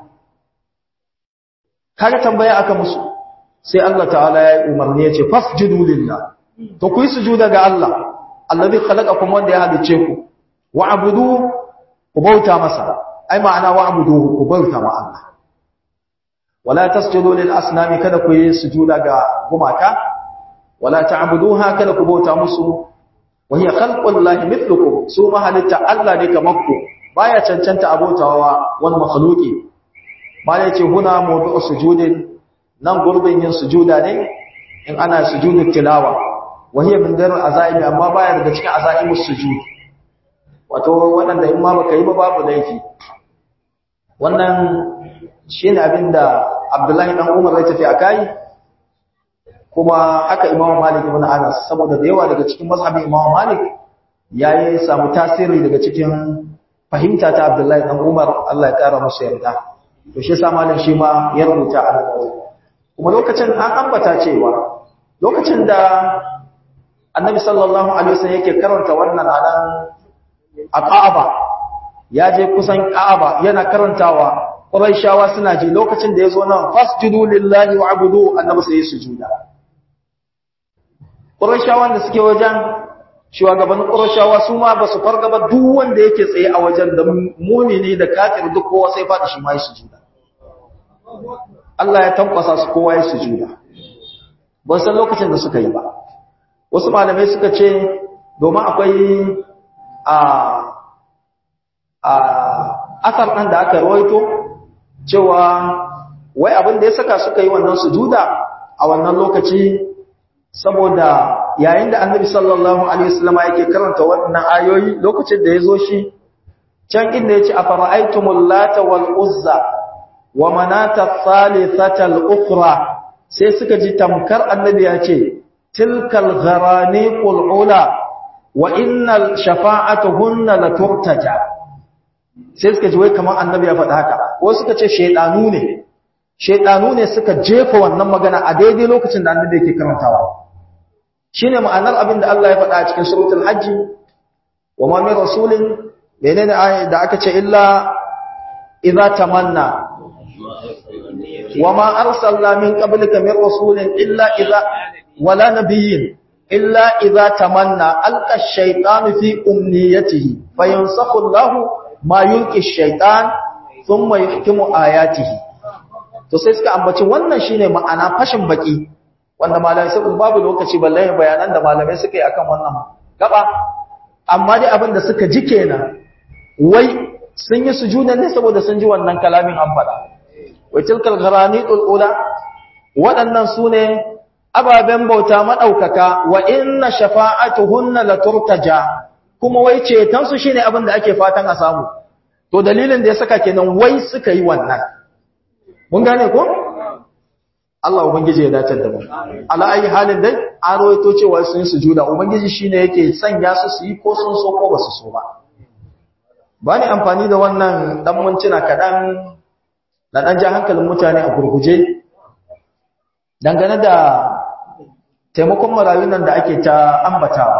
kaga tambaya aka musu sai Allah ta'ala ya umarni ya ce fasjudu lillah to ku yi sujuda ga Allah allazi khalaqakum wanda ya halice ku wa'budu ku bauta masa ai ma'ana wa'budu ku bauta ma Allah wala tasjudu lil asnami kada ku yi sujuda ga gumaka wala ta'buduha kada ku bauta musu wa hiya khalqullahi mithlukum su mahalitta Allah ne kamar ku baya cancanta abautawa wani makhluki malai ce huna mawdu'u sujudin nan gurbin yin sujuda ne in ana sujudu tilawa wa hiya min dar azaimi amma baya daga cikin azaimus sujud wato wadanda in ma baka yi ba babu laifi wannan shine abinda Abdullahi dan Umar ya tafi akai kuma haka Imam Malik ibn Anas saboda da yawa daga cikin mazhabin Imam Malik yayi samu tasiri daga cikin fahimta ta Abdullahi dan Umar Allah ya kara masa yarda to shi yasa malam shi ma ya rubuta a kuma lokacin an ambata cewa lokacin da Annabi sallallahu alaihi wasallam yake karanta wannan anan a Ka'aba ya je kusan Ka'aba yana karantawa Qurayshawa suna ji lokacin da yazo nan fasjudu lillahi wa'budu annabi sai sujuda Qurayshawan da suke wajen shugaban Qurayshawa su ma basu farga ba duk wanda yake tsaye a wajen da mu'mini da kafir duk kowa sai fadi shi ma yi sujuda Allah ya tankwasa su kowa yi sujuda ban san lokacin da suka yi ba wasu malamai suka ce domin akwai a a asar ɗan da aka rawaito cewa wai abin da ya saka suka yi wannan sujuda a wannan lokaci saboda yayin da annabi sallallahu alaihi wasallam yake karanta wannan ayoyi lokacin da yazo shi can inda yace afara'aytumul lata wal uzza wa manata thalithata al ukhra sai suka ji tamkar annabi ya ce tilkal gharaniqul ula wa innal shafa'atuhunna laturtaja sai suka ji wai kamar annabi ya faɗa haka wasu suka ce shaidanu ne shaidanu ne suka jefa wannan magana a daidai lokacin da annabi yake karantawa shine ma'anar abin da Allah ya faɗa a cikin suratul hajji wa ma min rasulin menene ayat da aka ce illa idza tamanna wa ma arsalna min qablika min rasulin illa idza wala nabiyyin illa idza tamanna alqa ash-shaytanu fi umniyatihi fayansakhu Allahu ma yulki shaitan thumma yuhkimu ayatihi to sai suka ambaci wannan shine ma'ana fashin baki wanda malamai sai babu lokaci balle bayanan da malamai suka yi akan wannan gaba amma dai abin da suka ji kenan wai sun yi sujuda ne saboda sun ji wannan kalamin an faɗa wa tilkal gharanitul ula waɗannan sune ababen bauta madaukaka wa inna shafa'atuhunna laturtaja kuma wai cetonsu shi ne abin da ake fatan a samu to dalilin da ya saka kenan wai suka yi wannan mun gane ko Allah ubangiji ya dace da mu ala ayi halin dai an rawaito cewa sun yi sujuda ubangiji shine yake sanya su su yi ko sun so ko ba su so ba ba ni amfani da wannan dan mintuna kadan da dan ja hankalin mutane a gurguje dangane da taimakon marayun nan da ake ta ambatawa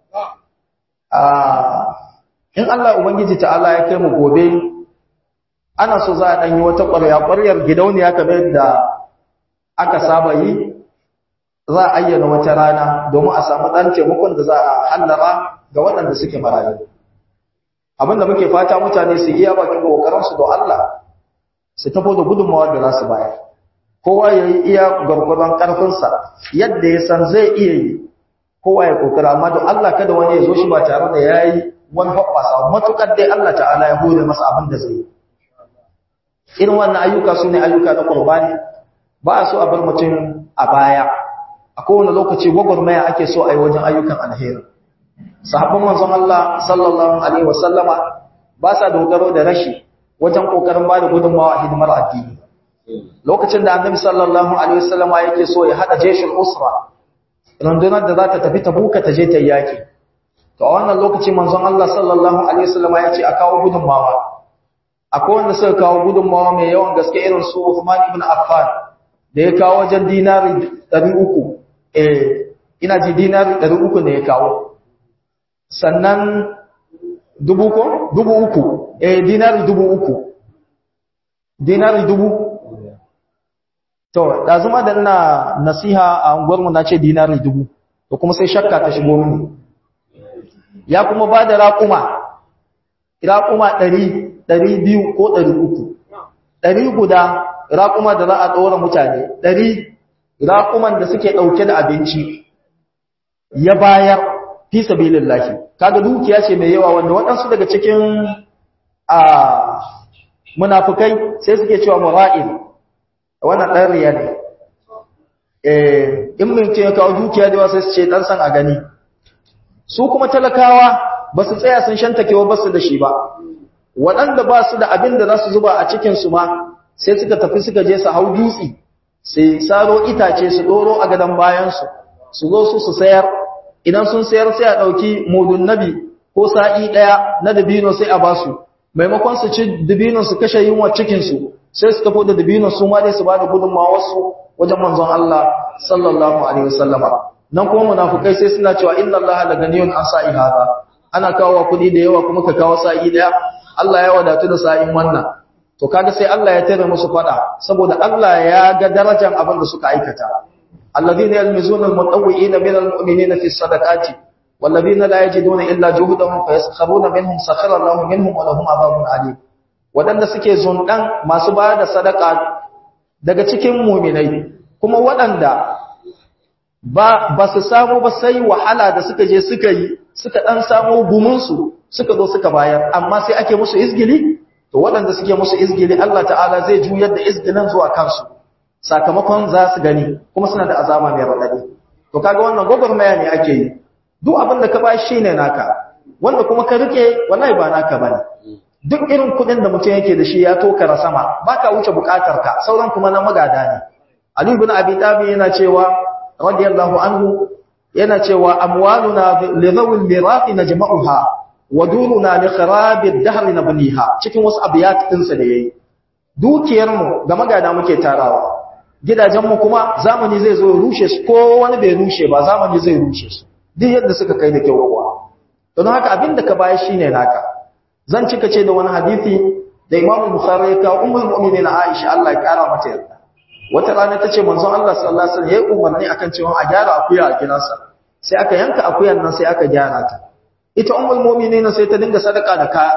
in Allah ubangiji ta'ala ya kai mu gobe ana so za a ɗanyi wata ƙwarya ƙwaryar gidauniya kamar da aka saba yi za a ayyana wata rana domin a samu ɗan taimakon da za a hallara ga waɗanda suke marayu abinda muke fata mutane su iya bakin ƙoƙarinsu don Allah su tafo da gudunmawa da za su bayar kowa ya yi iya gwargwadon ƙarfinsa yadda ya san zai iya yi kowa ya ƙoƙara amma don Allah kada wani ya zo shi ba tare da ya yi wani hoɓɓasa matuƙar dai Allah ta'ala ya hore masa abin da zai yi irin wannan ayyuka su ne ayyuka na ƙurbani ba a so a bar mutum a baya a kowane lokaci gwagwarmaya ake so a yi wajen ayyukan alheri sahabban manzon Allah sallallahu alaihi wasallama ba sa dogaro da rashi wajen kokarin ba da gudunmawa a hidimar addini lokacin da annabi sallallahu alaihi wasallama yake so ya hada jeshin usra rundunar da za ta tafi tabuka ta je ta yaki to a wannan lokaci manzon Allah sallallahu alaihi wasallama ya ce a kawo gudunmawa akwai wanda suka kawo gudunmawa mai yawan gaske irin su Uthman ibn Affan da ya kawo wajen dinari 300 eh ina ji dinari 300 ne ya kawo sannan dubu ko dubu uku eh dinari dubu uku dinari dubu to da zuma da ina nasiha a unguwarmu na ce dinari dubu to kuma sai shakka ta shigo mini ya kuma ba da raƙuma raƙuma ɗari ɗari biyu ko ɗari uku ɗari guda raƙuma da za a ɗora mutane ɗari raƙuman da suke ɗauke da abinci ya bayar fi sabilin lahi kaga dukiya ce mai yawa wanda waɗansu daga cikin a munafukai sai suke cewa mura'in wannan ɗan riya ne in mutum ya kawo dukiya da yawa sai su ce ɗan san a gani su kuma talakawa ba su tsaya sun shantakewa ba su da shi ba waɗanda ba su da abin da za su zuba a cikinsu ma sai suka tafi suka je su hau dutse sai saro itace su ɗoro a gadon bayansu su zo su su sayar idan sun sayar sai a ɗauki mudun nabi ko sa'i ɗaya na dabino sai a ba su maimakon su ci dabino su kashe yunwa cikinsu sai su tafi da dabino su ma dai su ba da gudunmawa wasu wajen manzon Allah sallallahu alaihi wasallama nan kuma munafukai sai suna cewa inna Allah la ganiyun an sa'i hada ana kawo kuɗi da yawa kuma ka kawo sa'i ɗaya Allah ya wadatu da sa'in wannan to kaga sai Allah ya tare musu fada saboda Allah ya ga darajar abin da suka aikata alladhina yalmizuna almutawwi'ina min almu'minina fi sadaqati walladhina la yajiduna illa juhdahum fayaskharuna minhum sakhara Allahu minhum wa lahum adhabun alim wadanda suke zundan masu bayar da sadaka daga cikin mu'minai kuma wadanda ba ba su samu ba sai wahala da suka je suka yi suka dan samu gumunsu suka zo suka bayar amma sai ake musu izgili to waɗanda suke musu izgili Allah ta'ala zai juyar da izgilin zuwa kansu sakamakon za su gani kuma suna da azama mai raɗaɗi to kaga wannan gwagwarmaya ne ake yi duk abin da ka ba shi ne naka wanda kuma ka rike wallahi ba naka bane duk irin kuɗin da mutum yake da shi ya tokara sama baka wuce buƙatar ka sauran kuma na magada ne Ali ibn Abi Talib yana cewa radiyallahu anhu yana cewa amwaluna li dhawil mirathi najma'uha wa duruna li kharabi ad-dahr nabniha cikin wasu abiyat din sa da yayi dukiyar mu ga magana muke tarawa gidajen mu kuma zamani zai zo rushe su ko wani bai rushe ba zamani zai rushe su duk yadda suka kai da kyau kuwa don haka abinda ka bayar shine naka zan cika ce da wani hadisi da Imam Bukhari ya kawo ummul mu'minin Aisha Allah ya kara mata yarda wata rana tace manzon Allah sallallahu alaihi wasallam yayi umarni akan cewa a gyara akuya a gidansa sai aka yanka akuyan nan sai aka gyara ta ita ummul mu'minin sai ta dinga sadaka da ka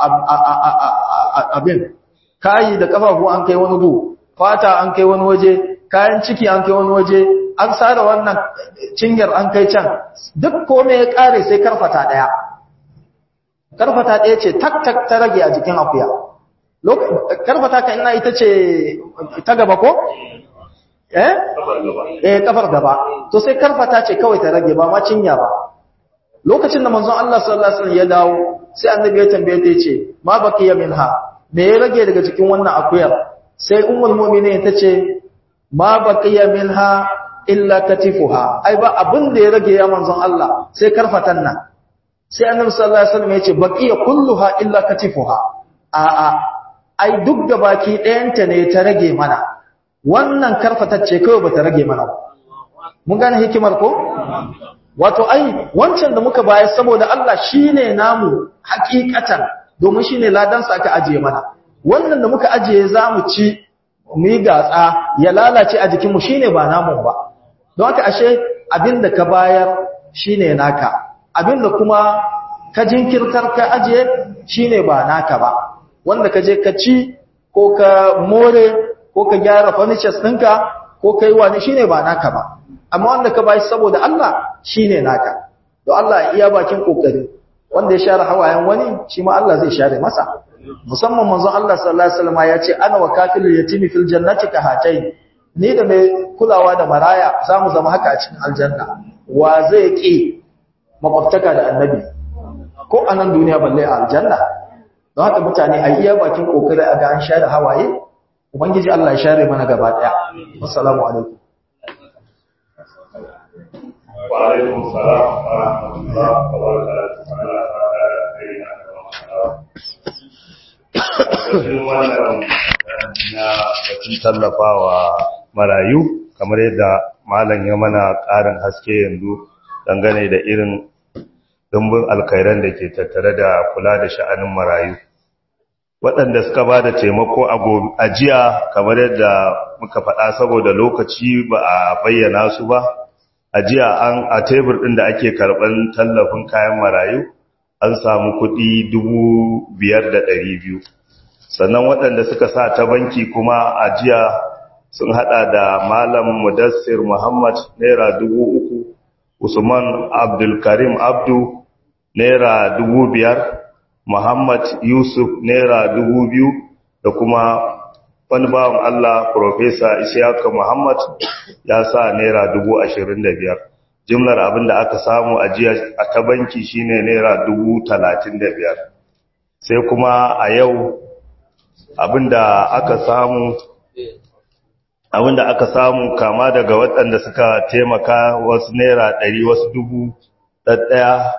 abin kayi da kafafu an kai wani gu fata an kai wani waje kayan ciki an kai wani waje an sare wannan cinyar an kai can duk komai ya kare sai karfata daya karfata daya ce tak tak ta rage a jikin akuya karfata ka ina ita ce ta gaba ko eh eh kafar gaba to sai karfata ce kawai ta rage ba ma cinya ba lokacin da manzon Allah sallallahu alaihi wasallam ya dawo sai annabi ya tambaye ta yace ma baqiya minha me ya rage daga cikin wannan akuyar sai ummul mu'minin ta ce ma baqiya minha illa katifuha ai ba abin da ya rage ya manzon Allah sai karfatan nan sai annabi sallallahu alaihi wasallam ya ce baqiya kulluha illa katifuha a a ai duk da baki ɗayanta ne ta rage mana wannan karfatacce kawai bata rage mana ba mun gane hikimar ko wato ai wancan da muka bayar saboda Allah shine namu hakikatan domin shine ladan sa aka ajiye mana wannan da muka ajiye zamu ci mu yi gatsa ya lalace a jikin mu shine ba namu ba don haka ashe abinda ka bayar shine naka abinda kuma ka jinkirtar ka ajiye shine ba naka ba wanda ka je ka ci ko ka more ko ka gyara furnitures ɗinka ko kai wani shine ba naka ba amma wanda ka bai saboda Allah shine naka to Allah iya bakin kokari wanda ya share hawayen wani shi ma Allah zai share masa musamman manzon Allah sallallahu alaihi wasallam ya ce ana wa kafilul yatimi fil jannati ka hatai ni da mai kulawa da maraya zamu zama haka a cikin aljanna wa zai ki makwabtaka da annabi ko a nan duniya balle a aljanna don haka mutane a iya bakin kokari a ga an share hawaye ubangiji Allah ya share mana gaba daya assalamu alaikum wa alaikum salam wa rahmatullahi wa barakatuh na batun tallafawa marayu kamar yadda malam ya mana ƙarin haske yanzu dangane da irin dumbin alkhairan da ke tattare da kula da sha'anin marayu waɗanda suka ba da taimako a jiya kamar yadda muka faɗa saboda lokaci ba a bayyana su ba a jiya an a tebur ɗin da ake karɓar tallafin kayan marayu an samu kuɗi dubu biyar da ɗari biyu sannan waɗanda suka sa ta banki kuma a jiya sun haɗa da malam mudassir muhammad naira dubu uku usman abdulkarim abdu naira dubu biyar Muhammad Yusuf Naira dubu biyu da kuma wani bawan Allah Profesa Ishiyaka Muhammad ya sa Naira dubu ashirin da biyar. Jimlar abin da aka samu a jiya a ta banki shine Naira dubu talatin da biyar. Sai kuma a yau abin da aka samu abin da aka samu kama daga waɗanda suka taimaka wasu Naira ɗari wasu dubu ɗaya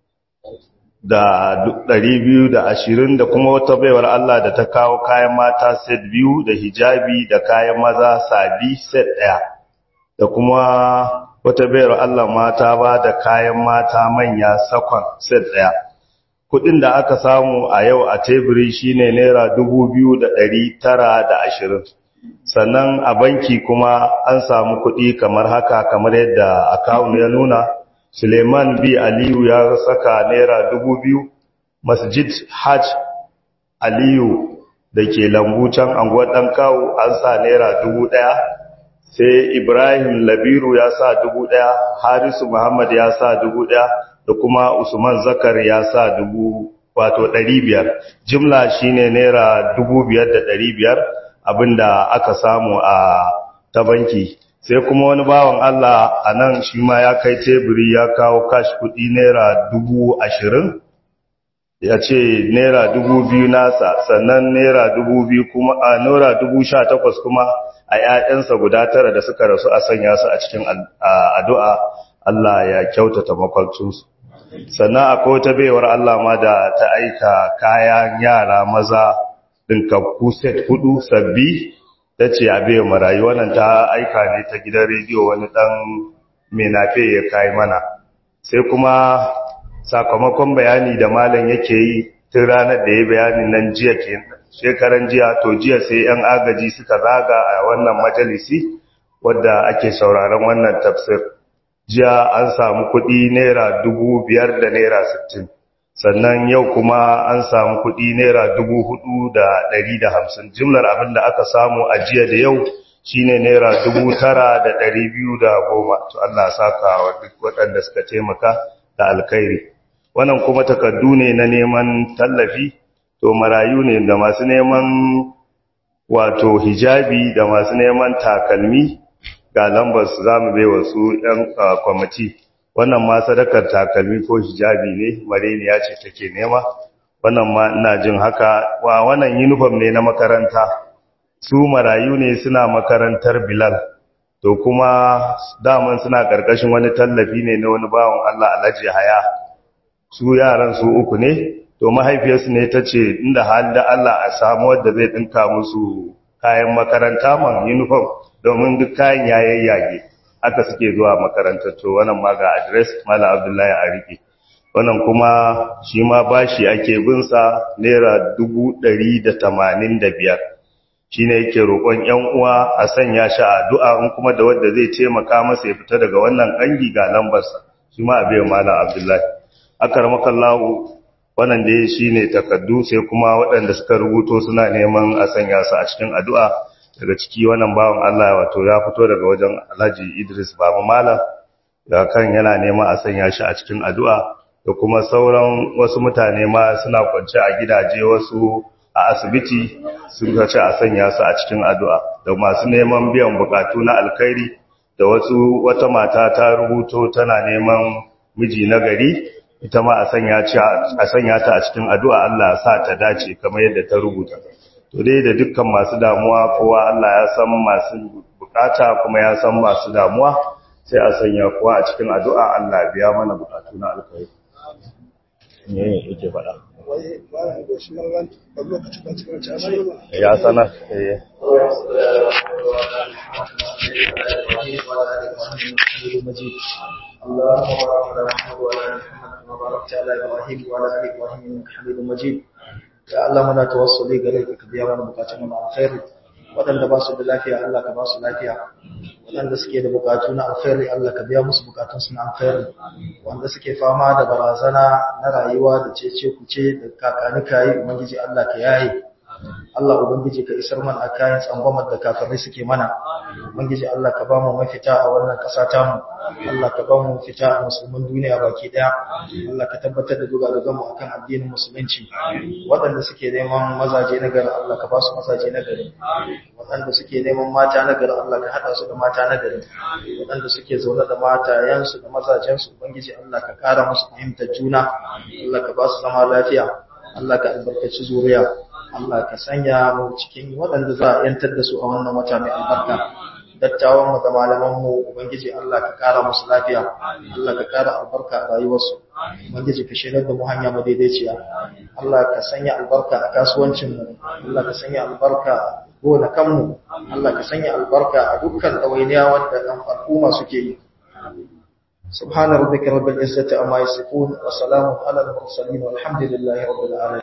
da ɗari biyu da ashirin da kuma wata baiwar Allah da ta kawo kayan mata set biyu da hijabi da kayan maza sabi set ɗaya da kuma wata baiwar Allah mata ba da kayan mata manya sakon set ɗaya kuɗin da aka samu a yau a teburi shine naira dubu biyu da ɗari tara da ashirin sannan a banki kuma an samu kuɗi kamar haka kamar yadda akawun ya nuna Suleiman B. Aliyu ya saka Naira dubu biyu, Masjid Hajj Aliyu da ke lambu can anguwar ɗan kawo an sa Naira dubu ɗaya, sai Ibrahim Labiru ya sa dubu ɗaya, Harisu Muhammad ya sa dubu ɗaya, da kuma Usman Zakar ya sa dubu wato ɗari biyar. Jimla shi ne Naira dubu biyar da ɗari biyar abinda aka samu a ta banki. sai kuma wani bawan Allah a nan shi ma ya kai teburi ya kawo kashi kudi naira dubu ashirin ya ce naira dubu biyu nasa sannan naira dubu biyu kuma a naira dubu sha takwas kuma a ‘ya'yansa guda tara da suka rasu a sanya su a cikin addu'a Allah ya kyautata makwancinsu sannan akwai wata baiwar Allah ma da ta aika kayan yara maza ɗinkakku set hudu sabbi ta ce a bai marayu wannan ta aika ne ta gidan rediyo wani dan menafe ya kai mana sai kuma sakamakon bayani da malam yake yi tun ranar da ya bayanin nan jiya ke shekaran jiya to jiya sai yan agaji suka zaga a wannan majalisi wadda ake sauraron wannan tafsir jiya an samu kuɗi naira dubu biyar da naira sittin sannan yau kuma an samu kuɗi naira dubu hudu da ɗari da hamsin jimlar abin da aka samu a jiya da yau shine naira dubu tara da ɗari biyu da goma to Allah saka wa duk waɗanda suka taimaka da alkhairi wannan kuma takardu ne na neman tallafi to marayu ne da masu neman wato hijabi da masu neman takalmi ga lambar su zamu bai wasu 'yan kwamiti wannan ma sadakar takalmi ko hijabi ne mareniya ce take nema wannan ma ina jin haka wa wannan uniform ne na makaranta su marayu ne suna makarantar bilal to kuma daman suna ƙarƙashin wani tallafi ne na wani bawan Allah alhaji haya su yaran su uku ne to mahaifiyarsu ne ta ce inda hali da Allah a samu wadda zai ɗinka musu kayan makaranta man uniform domin duk kayan yayayyage haka suke zuwa makarantar to wannan ma ga address mala abdullahi a rike wannan kuma shi ma bashi ake bin sa naira dubu ɗari da tamanin da biyar shi ne yake roƙon ‘yan uwa a sanya shi a addu'a in kuma da wadda zai taimaka masa ya fita daga wannan ƙangi ga lambarsa shi ma a biyan malam abdullahi aka ramakallahu wannan da shi ne takaddu sai kuma waɗanda suka rubuto suna neman a sanya su a cikin addu'a daga ciki wannan bawan Allah wato ya fito daga wajen alhaji idris baba malam da kan yana neman a sanya shi a cikin addu'a da kuma sauran wasu mutane ma suna kwance a gidaje wasu a asibiti sun ce a sanya su a cikin addu'a da masu neman biyan bukatu na alkhairi da wasu wata mata ta rubuto tana neman miji na gari ita ma a sanya ta a cikin addu'a Allah ya sa ta dace kamar yadda ta rubuta to dai da dukkan masu damuwa kowa Allah ya san masu bukata kuma ya san masu damuwa sai a sanya kowa a cikin addu'a Allah biya mana bukatu na alkhairi ne yake faɗa ya sanar eh اللهم بارك على محمد وعلى ال محمد كما باركت على ابراهيم وعلى ال ابراهيم انك حميد مجيد ya Allah muna tawassuli gare ka ka biya mana bukatun mu alkhairi wadanda ba su da lafiya Allah ka ba su lafiya wadanda suke da bukatu na alkhairi Allah ka biya musu bukatun su na alkhairi wanda suke fama da barazana na rayuwa da cece kuce da kakani kai ubangiji Allah ka yaye Allah ubangiji ka isar mana kayan tsangwamar da kafirai suke mana ubangiji Allah ka ba mu mafita a wannan ƙasa ta mu Allah ka ba mu mafita a musulmin duniya baki daya Allah ka tabbatar da dugadugan mu akan addinin musulunci waɗanda suke neman mazaje na gari Allah ka ba su mazaje na gari waɗanda suke neman mata na gari Allah ka haɗa su da mata na gari waɗanda suke zaune da matayensu da mazajensu ubangiji Allah ka ƙara musu fahimtar juna Allah ka ba su zama lafiya Allah ka albarkaci zuriya Allah ka sanya mu cikin waɗanda za a yantar da su a wannan wata mai albarka dattawan mu da malaman mu ubangiji Allah ka kara musu lafiya Allah ka kara albarka a rayuwarsu ubangiji ka shirar da mu hanya madaidaiciya Allah ka sanya albarka a kasuwancin mu Allah ka sanya albarka a gonakan mu Allah ka sanya albarka a dukkan ɗawainiya wanda ɗan al'umma suke yi سبحان ربك رب العزة أما يصفون وسلام على المرسلين والحمد لله رب العالمين